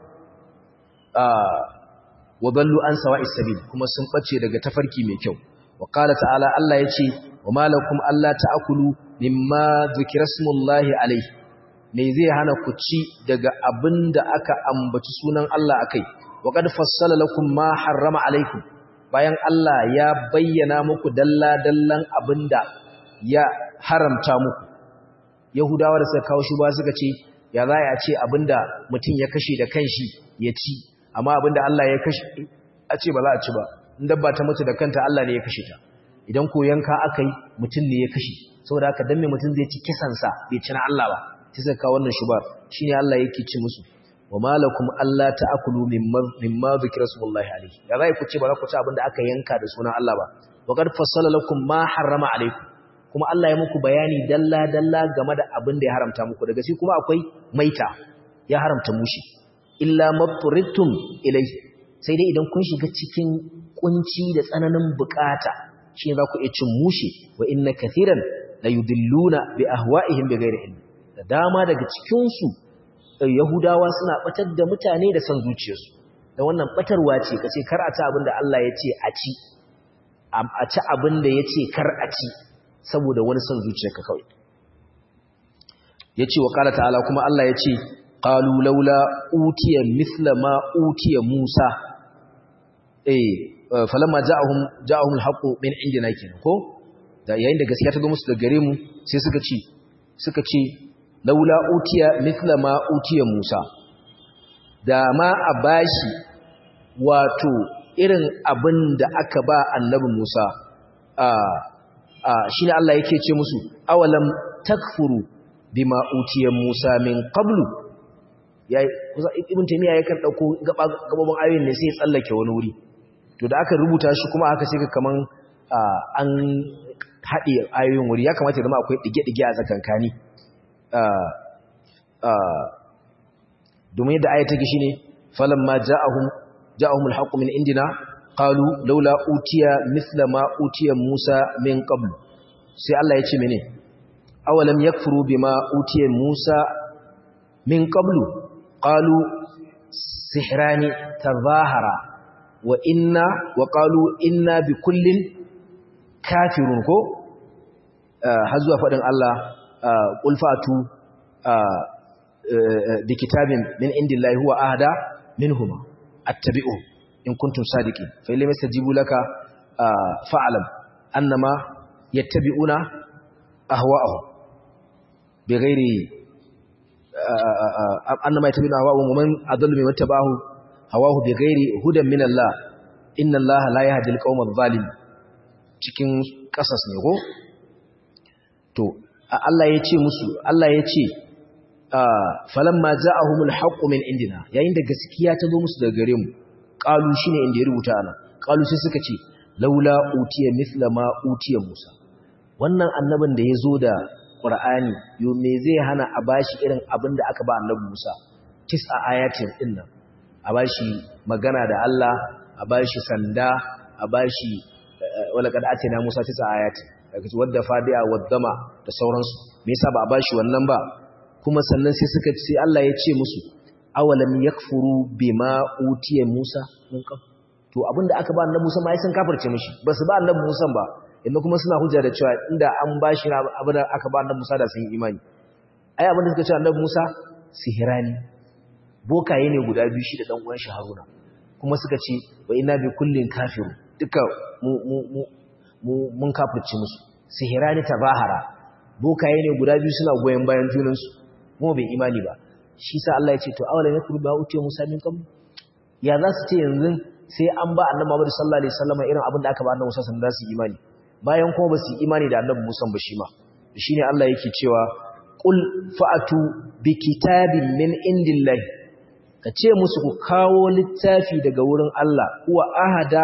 wa dallu an sawa'is sabil kuma sun bace daga tafarki mai kyau wa qala ta'ala Allah yace wa malakum alla ta'kulu mimma dhikra smullahi alayhi me zai hana ku ci daga abinda aka ambaci sunan Allah akai wa qad fassala lakum ma harrama alaykum bayan Allah ya bayyana muku dalla dallan abinda ya haramta muku yahudawa da suka kawo shuba suka ce ya za a ce abinda mutum ya kashe da kanshi ya ci amma abinda Allah ya kashe a ce ba za a ci ba in dabba ta mutu da kanta Allah ne ya kashe ta idan ko yanka aka yi mutum ne ya kashe saboda haka dan me mutum zai ci kisansa bai ci na Allah ba sai suka kawo wannan shubar shine Allah yake ci musu wa malakum alla ta'kulu mimma mimma dhikra smullahi alayhi ya zai ku ce ba za ku ci abinda aka yanka da sunan Allah ba wa qad fassala lakum ma harrama alaykum kuma Allah ya muku bayani dalla dalla game da abin da ya haramta muku daga shi kuma akwai maita ya haramta mushi illa mabturittum ilayhi sai dai idan kun shiga cikin kunci da tsananin bukata shi za ku iya cin mushi wa inna kathiran la yudilluna bi ahwa'ihim bighairi ilm da dama daga cikin su yahudawa suna batar da mutane da san zuciyarsu da wannan batarwa ce kace kar a ci abin da Allah ya ce a ci a ci abin da ya ce kar a ci saboda wani son zuciyarka kawai yace wa qala ta'ala kuma Allah yace qalu laula utiya mithla ma utiya Musa eh falamma ja'ahum ja'ahum al-haqqu min indina kin ko da yayin da gaskiya ta zo musu da gare mu sai suka ce suka ce laula utiya mithla ma utiya Musa da ma a bashi wato irin abin da aka ba annabi Musa a shi ne Allah yake ce musu awalam takfuru bima utiya Musa min qablu yayi ibn taymiya yakan dauko gababan ayoyin ne sai ya tsallake wani wuri to da aka rubuta shi kuma aka sai kaman an haɗe ayoyin wuri ya kamata ya zama akwai dige-dige a tsakankani domin yadda ayata take shine falamma ja'ahum ja'ahum al-haqqu min indina qalu laula utiya mithla ma utiya Musa min qabl sai Allah ya ce mene awalam yakfuru bima utiya Musa min qablu qalu sihrani tadhahara wa inna wa qalu inna bi kullin kafirun ko har zuwa fadin Allah qul fatu bi kitabin min indillahi huwa ahda minhuma attabi'u in kuntum sadiqin fa illam yastajibu laka fa'lam annama yattabi'una ahwa'ahum bighairi annama yattabi'una ahwa'ahum wa man adallu mimman tabahu hawahu bighairi hudan min Allah inna Allah la yahdi al-qawma adh-dhalim cikin kasas ne ko to Allah ya ce musu Allah ya ce falamma ja'ahumul haqqu min indina yayin da gaskiya ta zo musu daga gare mu qalu shine inda ya rubuta ana qalu sai suka ce laula utiya mithla ma utiya Musa wannan annabin da yazo da Qur'ani yo me zai hana a bashi irin abin da aka ba annabi Musa tis'a ayatin din nan a bashi magana da Allah a bashi sanda a bashi wala kad atina Musa tis'a ayatin daga wadda fadiya waddama da sauransu me yasa ba a bashi wannan ba kuma sannan sai suka ce Allah ya ce musu awalam yakfuru bima utiya Musa min qabl to abinda aka ba annabi Musa ma ai sun kafirce mishi basu ba annabi Musa ba inda kuma suna hujja da cewa inda an bashi abinda aka ba annabi Musa da sun yi imani ai abinda suka ce annabi Musa sihirani bokaye ne guda biyu shi da dan uwan shi Haruna kuma suka ce wa inna bi kullin kafiru duka mu mu mu mu mun kafirce musu sihirani tabahara bokaye ne guda biyu suna goyen bayan junansu mu bai imani ba shi sa Allah ya ce to awalan yakuru ba utiya Musa min kam ya za su ce yanzu sai an ba annabi Muhammad sallallahu alaihi wasallam irin abin da aka ba annabi Musa sun da su imani bayan kuma ba su imani da annabi Musa ba shi ma shine Allah yake cewa qul fa'atu bi kitabin min indillahi ka ce musu ku kawo littafi daga wurin Allah huwa ahada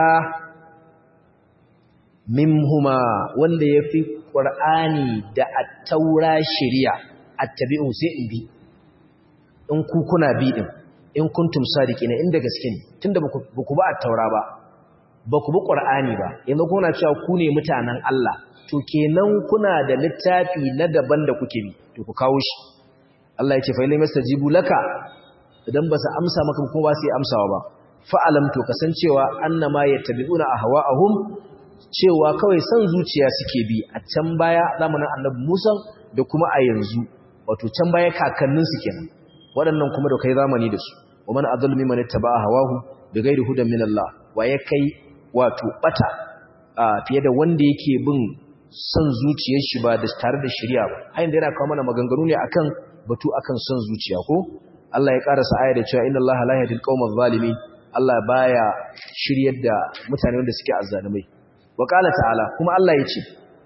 mimhuma wanda yafi Qur'ani da at-taura shari'a attabi'u sai in bi in ku kuna bi din in kuntum sadiqina inda gaske ne tunda ba ku ba at-taura ba ba ku bi qur'ani ba yanzu kuna cewa ku ne mutanen Allah to kenan kuna da littafi na daban da kuke bi to ku kawo shi Allah ya ce fa illam yastajibu laka idan ba su amsa maka kuma ba su amsawa ba fa'alam to kasancewa annama yattabi'una ahwa'ahum cewa kawai san zuciya suke bi a can baya zamanin annabi Musa da kuma a yanzu wato can baya kakannin su kenan waɗannan kuma da kai zamani da su wa man adallu mimman ittaba'a hawahu bighairi hudan min Allah wa ya kai wato bata fiye da wanda yake bin son zuciyar shi ba da tare da shari'a ba hayin da yana kawo mana maganganu ne akan batu akan son zuciya ko Allah ya karasa aya da cewa inna Allah la yahdil qaumal zalimin Allah baya shiryar da mutane wanda suke azzalumai wa qala ta'ala kuma Allah yace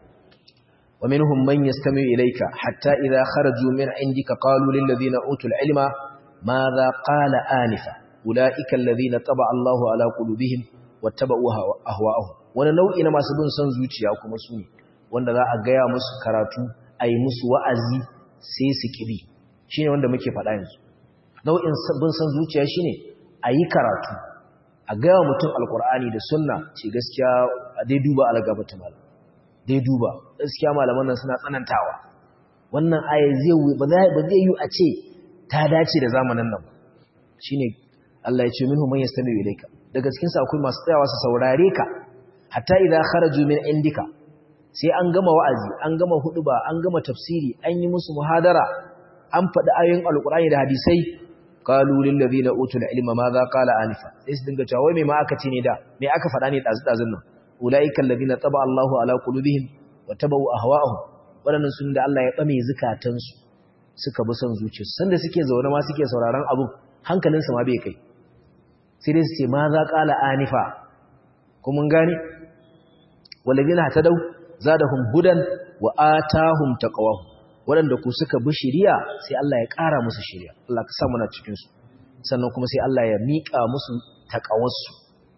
wa minhum man yastami ilayka hatta idha kharaju min indika qalu lil ladina utul ilma madha qala anifa ulaika alladhina taba Allahu ala qulubihim wattaba'u ahwa'ahum wani nau'i na masu bin son zuciya kuma su ne wanda za a gaya musu karatu a yi musu wa'azi sai su kibi shi ne wanda muke faɗa yanzu nau'in bin son zuciya shi ne a yi karatu a gaya mutum alkur'ani da sunna ce gaskiya a dai duba algabata malam dai duba gaskiya malaman nan suna tsanantawa wannan aya zai ba zai yi a ce ta dace da zamanin nan shi ne Allah ya ce minhu man yastami ilayka daga cikin sa akwai masu tsayawa su saurare ka hatta idza kharaju min indika sai an gama wa'azi an gama huduba an gama tafsiri an yi musu muhadara an faɗi ayoyin alqur'ani da hadisai qalu lil ladina utul ilma madha qala anifa sai su dinga cewa wai me ma aka ce ne da me aka faɗa ne dazu dazun nan ulaika alladina taba Allahu ala qulubihim wa tabu ahwa'ahum wadannan sun da Allah ya bame zukatansu suka bi son zuciyarsu sanda suke zaune ma suke sauraron abu hankalinsu ma bai kai sai dai su ce ma za ƙala anifa kuma gani walladina hatadau zadahum hudan wa atahum taqwahum waɗanda ku suka bi shiriya sai Allah ya ƙara musu shiriya Allah ka sa muna cikin su sannan kuma sai Allah ya miƙa musu taqawarsu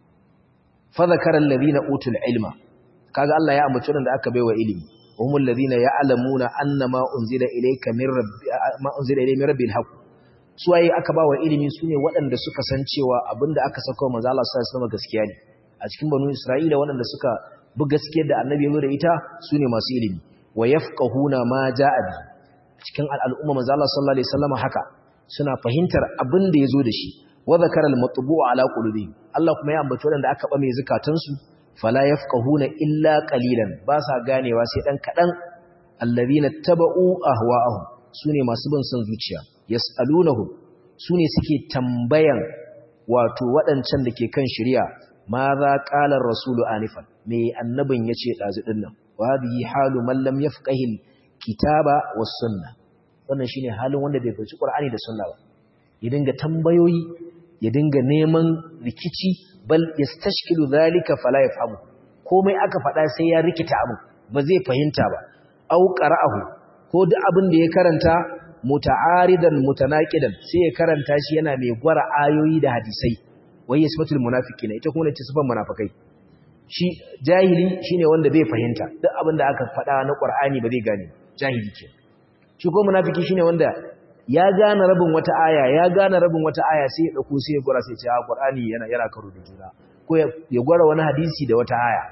fa zakara alladhina utul ilma kaga Allah ya ambaci wanda aka baiwa ilimi وهم الذين يعلمون أن ما أنزل إليك من رب ما أنزل إليه من رب الحق suwaye aka ba wa ilimi su ne waɗanda suka san cewa abinda aka saka wa manzo Allah sallallahu alaihi wasallam gaskiya ne a cikin banu Isra'ila waɗanda suka bi gaskiyar da annabi ya da ita su ne masu ilimi wa yafqahuna ma ja'a bi cikin al'umma manzo Allah sallallahu alaihi wasallam haka suna fahimtar abin da yazo da shi wa zakara al-matbu'u ala qulubihim Allah kuma ya ambaci waɗanda aka ba mai zakatansu fala yafqahuna illa qalilan ba sa ganewa sai dan kadan alladhina taba'u ahwa'ahum sune masu bin son zuciya yas'alunahum sune suke tambayan wato waɗancan da ke kan shari'a ma za qala ar-rasulu anifan me annabin yace dazu dinnan wa hadhihi halu man lam yafqahi kitaba was sunna wannan shine halin wanda bai fahimci qur'ani da sunna ba ya dinga tambayoyi ya dinga neman rikici bal yastashkilu dhalika fala yafhamu komai aka faɗa sai ya rikita abu ba zai fahimta ba au qara'ahu ko duk abin da ya karanta muta'aridan mutanaqidan sai ya karanta shi yana mai gwara ayoyi da hadisai wai yasmatul munafiqina ita kuma ce sifan munafikai shi jahili shine wanda bai fahimta duk abin da aka faɗa na Qur'ani ba zai gane jahili ke shi ko munafiki shine wanda ya gane rabin wata aya ya gane rabin wata aya sai ya dauko sai ya gura sai ya ce a Qur'ani yana yana karo da juna ko ya gwara wani hadisi da wata aya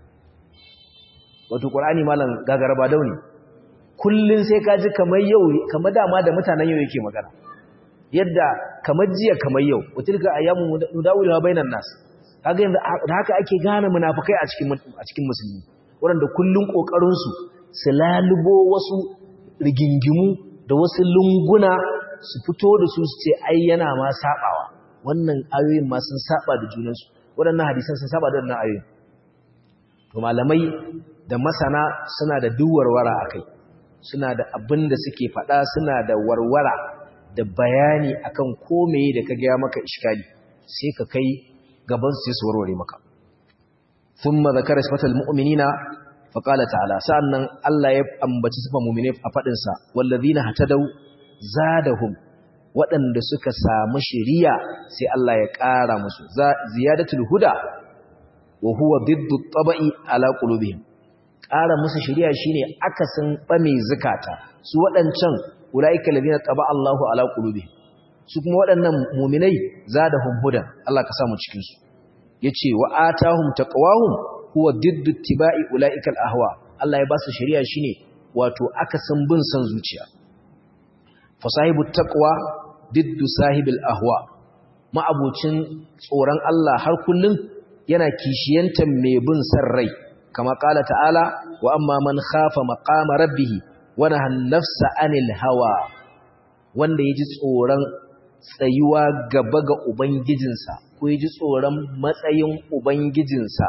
wato Qur'ani malam gagaraba dauni kullun sai ka ji kamar yau kamar dama da mutanen yau yake magana yadda kamar jiya kamar yau watilka ayyamu nudawilha bainan nas kaga yanzu da haka ake gane munafikai a cikin a cikin musulmi wanda kullun kokarin su su lalubo wasu rigingimu da wasu lunguna su fito da su su ce ai yana ma sabawa wannan ayoyin ma sun saba da junansu waɗannan hadisan sun saba da wannan ayoyin to malamai da masana suna da duwarwara akai suna da abin da suke faɗa suna da warwara da bayani akan komai da ka gaya maka iskali sai ka kai gaban su su warware maka thumma zakara sifatal mu'minina fa qala ta'ala sa'annan Allah ya ambaci sifan mu'mine a fadin sa wallazina hatadau zadahum waɗanda suka samu shiriya sai Allah ya ƙara musu ziyadatul huda wa huwa diddu tabai ala qulubihim ƙara musu shiriya shine akasin bame zakata su waɗancan ulaika ladina taba Allahu ala qulubihim su kuma waɗannan mu'minai zadahum hudan Allah ka samu cikin su yace wa atahum taqwahum huwa diddu tibai ulaika ahwa Allah ya ba su shiriya shine wato akasin bin san zuciya fa sahibut taqwa diddu sahibil ahwa ma'abucin tsoron Allah har kullun yana kishiyantar mai bin san rai kama qala ta'ala wa amma man khafa maqama rabbih wa naha an-nafsa 'anil hawa wanda yaji tsoron tsayuwa gaba ga ubangijinsa ko yaji tsoron matsayin ubangijinsa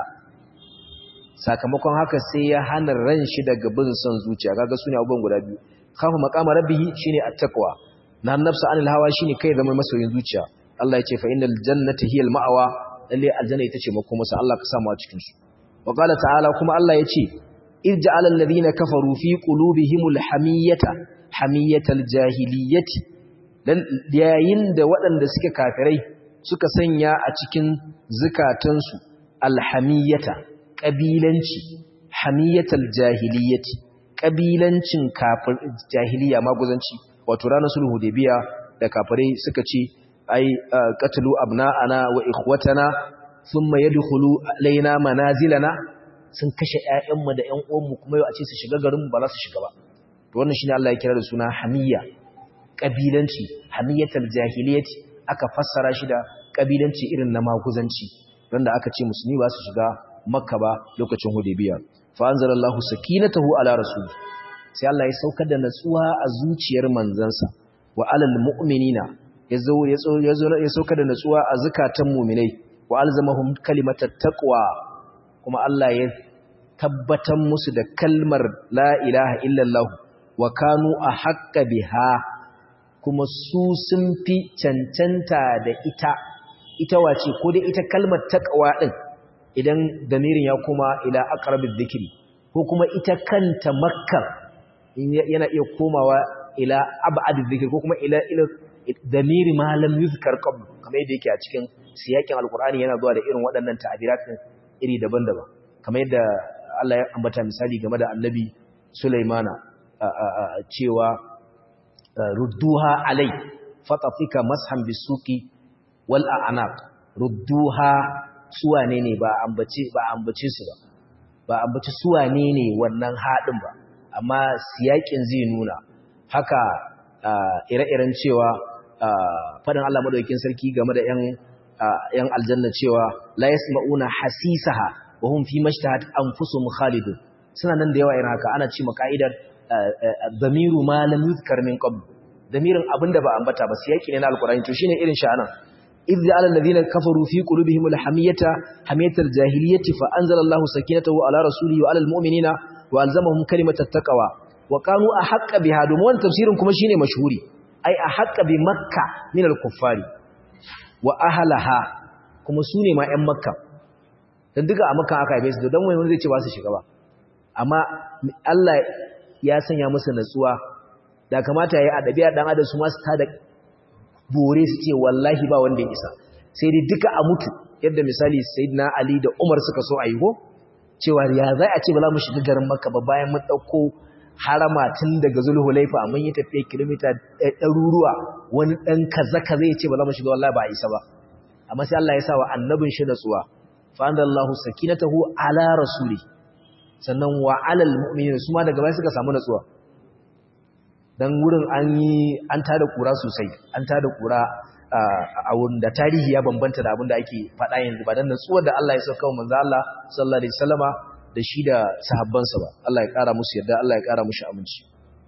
sakamakon haka sai ya hana ran shi daga bin son zuciya kaga sune abubuwan guda biyu khafa maqama rabbih shine at-taqwa na nafsa anil hawa shine kai zama masoyin zuciya Allah ya ce fa innal jannata hiyal ma'awa lalle aljanna ita ce makomarsa Allah ka samu a cikin su wa qala ta'ala kuma Allah ya ce irja'al alladhina kafaru fi qulubihimul hamiyata hamiyatal jahiliyyati dan yayin da waɗanda suke kafirai suka sanya a cikin zukatansu alhamiyata kabilanci hamiyatal jahiliyyati kabilancin kafir jahiliya maguzanci wato ranar sulhu hudaybiya da kafirai suka ce ai qatlu abna'ana wa ikhwatana thumma yadkhulu alaina manazilana sun kashe ƴaƴanmu da ƴan uwanmu kuma yau a ce su shiga garin mu ba za su shiga ba to wannan shine Allah ya kira da suna hamiyya kabilanci hamiyatal jahiliyyati aka fassara shi da kabilanci irin na maguzanci wanda aka ce musulmi ba su shiga makka ba lokacin hudaybiya fa anzalallahu sakinatahu ala rasul sai Allah ya saukar da natsuwa a zuciyar manzansa wa alal mu'minina yazo yazo ya saukar da natsuwa a zakatan mu'minai wa alzamahum kalimatat taqwa kuma Allah ya tabbatar musu da kalmar la ilaha illallah wa kanu ahqqa biha kuma su sun fi cancanta da ita ita wace ko dai ita kalmar taqwa din idan damirin ya kuma ila aqrabiz dhikri ko kuma ita kanta makka yana iya komawa ila ab'ad dhikr ko kuma ila ila damiri ma lam yuzkar qabl kamar yadda yake a cikin siyakin alqur'ani yana zuwa da irin waɗannan ta'abirat iri daban-daban kamar yadda Allah ya ambata misali game da annabi Sulaimana cewa rudduha alai fatafika mashan bisuki wal a'naq rudduha suwane ne ba ambace ba ambace su ba ba ambace suwane ne wannan hadin ba amma siyakin zai nuna haka ire-iren cewa fadin Allah madaukakin sarki game da yan yan aljanna cewa la yasma'una hasisaha wa hum fi mashtahat anfusuhum khalidun suna nan da yawa irin haka ana ce makaidar damiru ma lam yuzkar min qabl damirin abinda ba ambata ba siyaki ne na alqur'ani to shine irin shi anan idh ja'ala alladhina kafaru fi qulubihim alhamiyata hamiyatal jahiliyyati fa anzala Allahu sakinatahu ala rasulihi wa ala almu'minina wa alzamahum kalimatat taqwa wa kanu ahqqa biha domin wannan tafsirin kuma shine mashhuri ai ahqqa bi makka min al-kuffari wa ahlaha kuma sune ma ƴan makka dan duka a makka aka haife su dan wani zai ce ba su shiga ba amma Allah ya sanya musu natsuwa da kamata yayi adabiya dan adam su ma su tada bore su ce wallahi ba wanda ya isa sai dai duka a mutu yadda misali sayyidina ali da umar suka so a yi ko cewa ya za a ce ba za mu shiga garin makka ba bayan mun ɗauko harama tun daga zulhulaifa mun yi tafiya kilomita ɗaruruwa wani ɗan kaza kaza ya ce ba za mu shiga wallahi ba a isa ba amma sai Allah ya sa wa annabin shi natsuwa fa andallahu sakinatahu ala rasuli sannan wa alal mu'minin su ma daga baya suka samu natsuwa dan wurin an yi an tada kura sosai an tada kura a wurin da tarihi ya bambanta da abin da ake faɗa yanzu ba dan natsuwar da Allah ya sauka manzo Allah sallallahu alaihi wasallama da shi da sahabbansa ba Allah ya ƙara musu yarda Allah ya ƙara musu aminci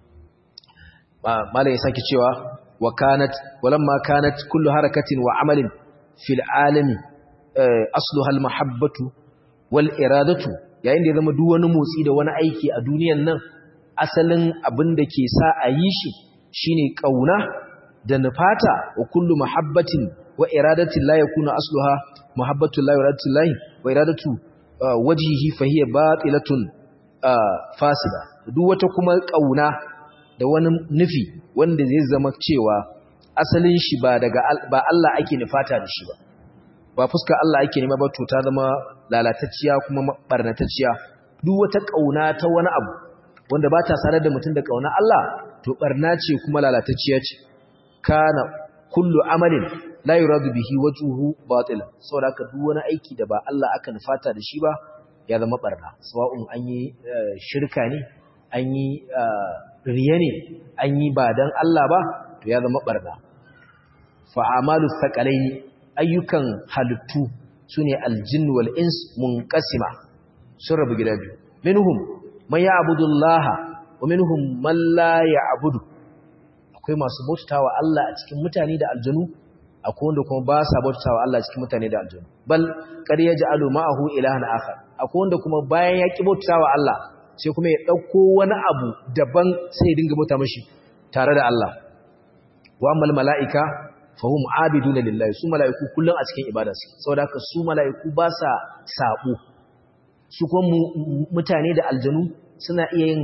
malai ya sake cewa wa kanat walamma kanat kullu harakatin wa amalin fil alami asluha al mahabbatu wal iradatu yayin da ya zama duk wani motsi da wani aiki a duniyan nan asalin abin da ke sa a yi shi shine kauna da nufata wa kullu mahabbatin wa iradatin la yakunu asluha mahabbatu la iradatu la wa iradatu wajhihi fa hiya batilatun fasida duk wata kuma kauna da wani nufi wanda zai zama cewa asalin shi ba daga ba Allah ake nufata da shi ba ba fuska Allah ake nema ba to ta zama lalatacciya kuma barnatacciya duk wata kauna ta wani abu wanda ba ta sanar da mutum da kauna Allah to barna ce kuma lalatacciya ce kana kullu amalin la yuradu bihi wajhuhu batila saboda haka duk wani aiki da ba Allah aka nufata da shi ba ya zama barna sawa'un an yi shirka ne an yi riya ne an yi ba dan Allah ba to ya zama barna fa amalu thaqalaini ayyukan halittu sune aljin wal ins munqasima sun rabu gida biyu minhum man ya'budu Allah wa minhum man la ya'budu akwai masu bautawa Allah a cikin mutane da aljanu akwai wanda kuma ba sa bautawa Allah a cikin mutane da aljanu bal qad yaj'alu ma'ahu ilahan akhar akwai wanda kuma bayan ya ki bautawa Allah sai kuma ya dauko wani abu daban sai ya dinga bauta mashi tare da Allah wa ammal mala'ika fahum abiduna lillahi su mala'iku kullun a cikin ibada su saboda haka su mala'iku ba sa sabo su kuma mutane da aljanu suna iya yin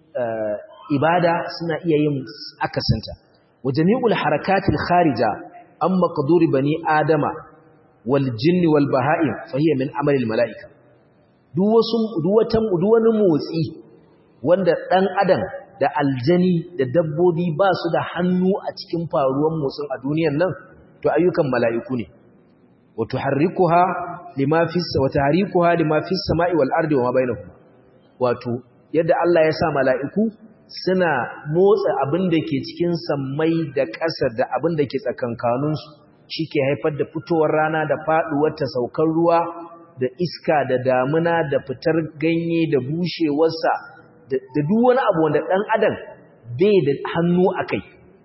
ibada suna iya yin akasinta wa jami'ul harakatil kharija an maqduri bani adama wal jinni wal baha'im fa hiya min amali al mala'ika duk wasu duk wata duk wani motsi wanda dan adam da aljani da dabbobi ba su da hannu a cikin faruwan motsin a duniyan nan to ayyukan mala'iku ne wa tuharrikuha lima fi wa tahrikuha lima fi samai wal ardi wa ma bainahuma wato yadda Allah ya sa mala'iku suna motsa abin da ke cikin sammai da ƙasa da abin da ke tsakankanin su shike haifar da fitowar rana da faduwar ta saukar ruwa da iska da damuna da fitar ganye da bushewarsa da duk wani abu wanda ɗan adam bai da hannu a kai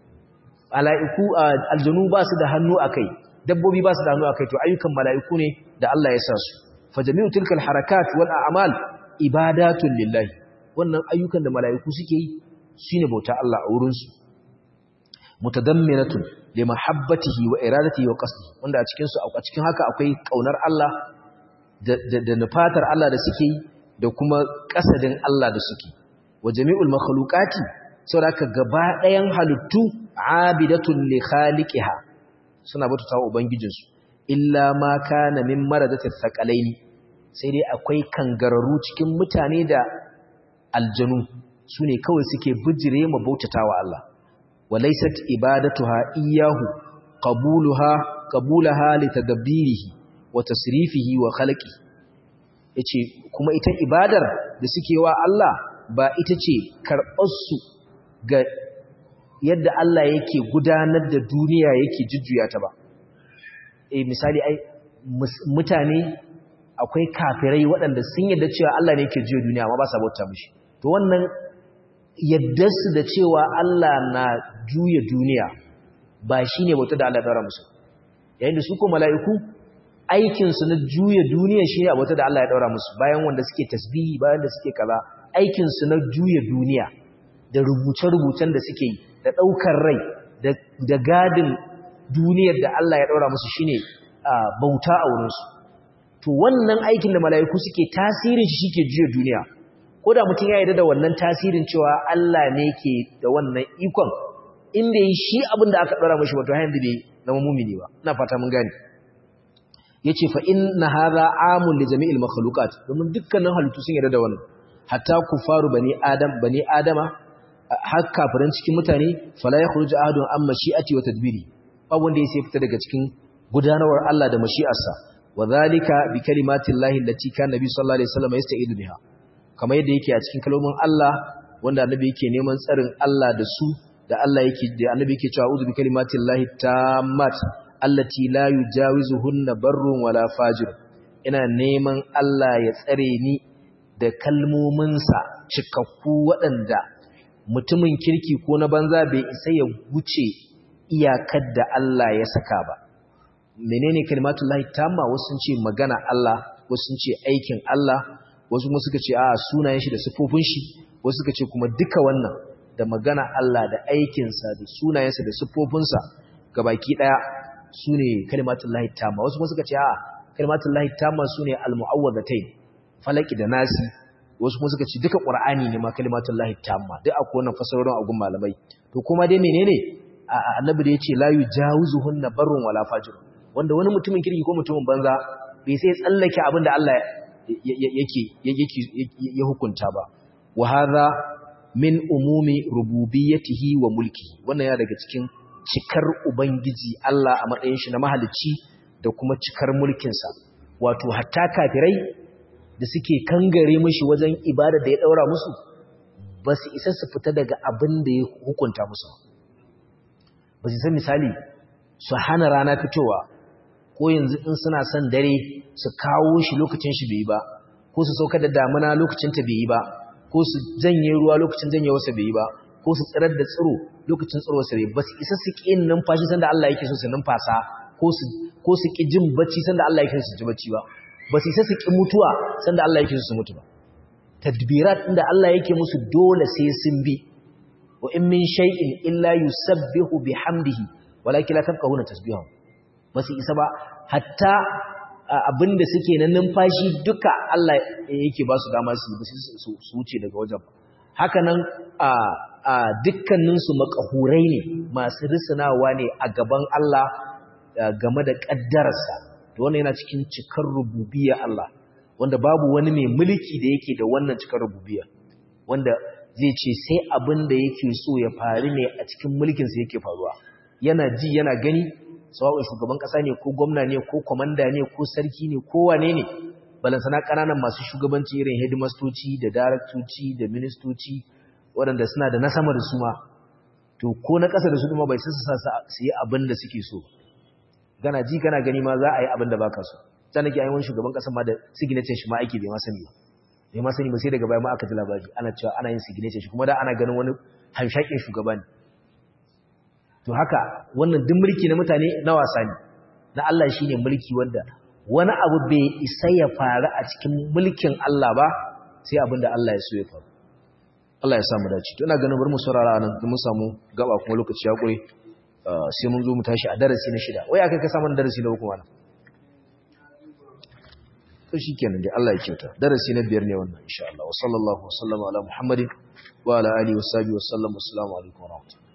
mala'iku aljanu ba su da hannu a kai dabbobi ba su da hannu a kai to ayyukan mala'iku ne da Allah ya sa su fajami'u tilkal harakat wal a'mal ibadatun lillahi wannan ayyukan da mala'iku suke yi shine bauta Allah a wurin su mutadamminatun li mahabbatihi wa iradatihi wa qasdihi wanda a cikin su a cikin haka akwai kaunar Allah da da nufatar Allah da suke yi da kuma kasadin Allah da suke wa jami'ul makhluqati saboda gaba ɗayan halittu abidatun li khaliqiha suna bauta wa ubangijinsu illa ma kana min maradatil thaqalaini sai dai akwai kangararru cikin mutane da aljanu sune kawai suke bijire ma bautatawa Allah walaysat ibadatuha iyyahu qabuluha qabulaha litadabbirihi wa tasrifihi wa khalqihi yace kuma ita ibadar da suke wa Allah ba ita ce karɓar su ga yadda Allah yake gudanar da duniya yake jujjuya ta ba eh misali ai mutane akwai kafirai waɗanda sun yadda cewa Allah ne yake juya duniya amma ba sa bauta mishi to wannan yadda su da cewa Allah na juya duniya ba shine bauta da Allah ya dora musu yayin da su ko mala'iku aikin su na juya duniya shine bauta da Allah ya daura musu bayan wanda suke tasbihi bayan da suke kaza aikin su na juya duniya da rubuce-rubucen da suke yi da ɗaukar rai da gadin duniyar da Allah ya ɗaura musu shine bauta a wurinsu to wannan aikin da mala'iku suke tasirin shi shike juya duniya ko da mutum ya yarda da wannan tasirin cewa Allah ne ke da wannan ikon in bai yi shi abin da aka ɗaura mashi wato hanyar da bai zama mumini ba ina fata mun gane yace fa inna hadha amun li jami'il makhluqat domin dukkanin halittu sun yarda da wannan hatta kufaru bani adam bani adama har kafiran cikin mutane fala yakhruju ahadun an mashi'ati wa tadbiri babu wanda yake fita daga cikin gudanarwar Allah da mashi'arsa wa zalika bi kalimati llahi allati kana nabi sallallahu alaihi wasallam yasta'idu biha kamar yadda yake a cikin kalmomin Allah wanda annabi yake neman tsarin Allah da su da Allah yake da annabi yake cewa a'udhu bi kalimati llahi tammat allati la yujawizuhunna barrun wala fajir ina neman Allah ya tsare ni da kalmominsa cikakku waɗanda mutumin kirki ko na banza bai isa ya wuce iyakar da Allah ya saka ba menene kalimatullahi tamma wasu sun ce magana Allah wasu sun ce aikin Allah wasu kuma suka ce a sunayen shi da sifofin shi wasu suka ce kuma duka wannan da magana Allah da aikinsa da sunayensa da sifofinsa gabaki daya sune kalimatullahi tamma wasu kuma suka ce a kalimatullahi tamma sune almu'awwadhatayn falaki da nasi wasu kuma suka ce duka qur'ani ne ma kalimatullahi tamma duk akwai wannan fasarorin agun malamai to kuma dai menene annabi da yace la yujawizuhunna barrun wala fajir wanda wani mutumin kirki ko mutumin banza bai sai tsallake abin da Allah yake yake ya hukunta ba wa hadha min umumi rububiyyatihi wa mulki wannan ya daga cikin cikar ubangiji Allah a matsayin shi na mahalicci da kuma cikar mulkinsa wato hatta kafirai da suke kangare mishi wajen ibada da ya daura musu ba su isa su fita daga abin da ya hukunta musu ba su san misali su hana rana fitowa ko yanzu in suna son dare su kawo shi lokacin shi bai ba ko su saukar da damuna lokacin ta bai yi ba ko su janye ruwa lokacin janyewarsa bai yi ba ko su tsirar da tsiro lokacin tsirowarsa bai ba su isa su ƙi numfashi sanda Allah yake so su numfasa ko su ko su ƙi jin bacci sanda Allah yake so su ji bacci ba ba su isa su ƙi mutuwa sanda Allah yake so su mutu ba tadbirat inda Allah yake musu dole sai sun bi wa in min shay'in illa yusabbihu bihamdihi walakin la tafqahuna tasbihahu ba su isa ba hatta abinda suke na numfashi duka Allah yake ba su dama su su wuce daga wajen haka nan a dukkaninsu makahurai ne masu risinawa ne a gaban Allah game da ƙaddararsa to wannan yana cikin cikar rububiyya Allah wanda babu wani mai mulki da yake da wannan cikar rububiyya wanda zai ce sai abin da yake so ya faru ne a cikin mulkinsa yake faruwa yana ji yana gani sawa'un shugaban ƙasa ne ko gwamna ne ko kwamanda ne ko sarki ne ko wane ne balansana ƙananan masu shugabanci irin hidimastoci da daraktoci da ministoci waɗanda suna da na sama da su ma to ko na ƙasa da su kuma bai sun su yi abin da suke so gana ji kana gani ma za a yi abin da baka so ta nake ayyuan shugaban ƙasa ma da signature shi ma aiki bai ma sani ba bai ma sani ba sai daga baya ma aka ji labari ana cewa ana yin signature shi kuma da ana ganin wani hamshakin shugaba ne to haka wannan duk mulki na mutane na wasa ne na Allah shine mulki wanda wani abu bai isa ya faru a cikin mulkin Allah ba sai abin da Allah ya so ya faru Allah ya samu dace to ina ganin bari mu saurara nan mun samu gaba kuma lokaci ya kure sai mun zo mu tashi a darasi na shida wai aka ka samu darasi na uku wannan to shikenan dai Allah ya kyauta darasi na biyar ne wannan insha Allah wa sallallahu wa sallama ala muhammadin wa ala alihi wa sahbihi wa sallam assalamu alaikum wa rahmatullahi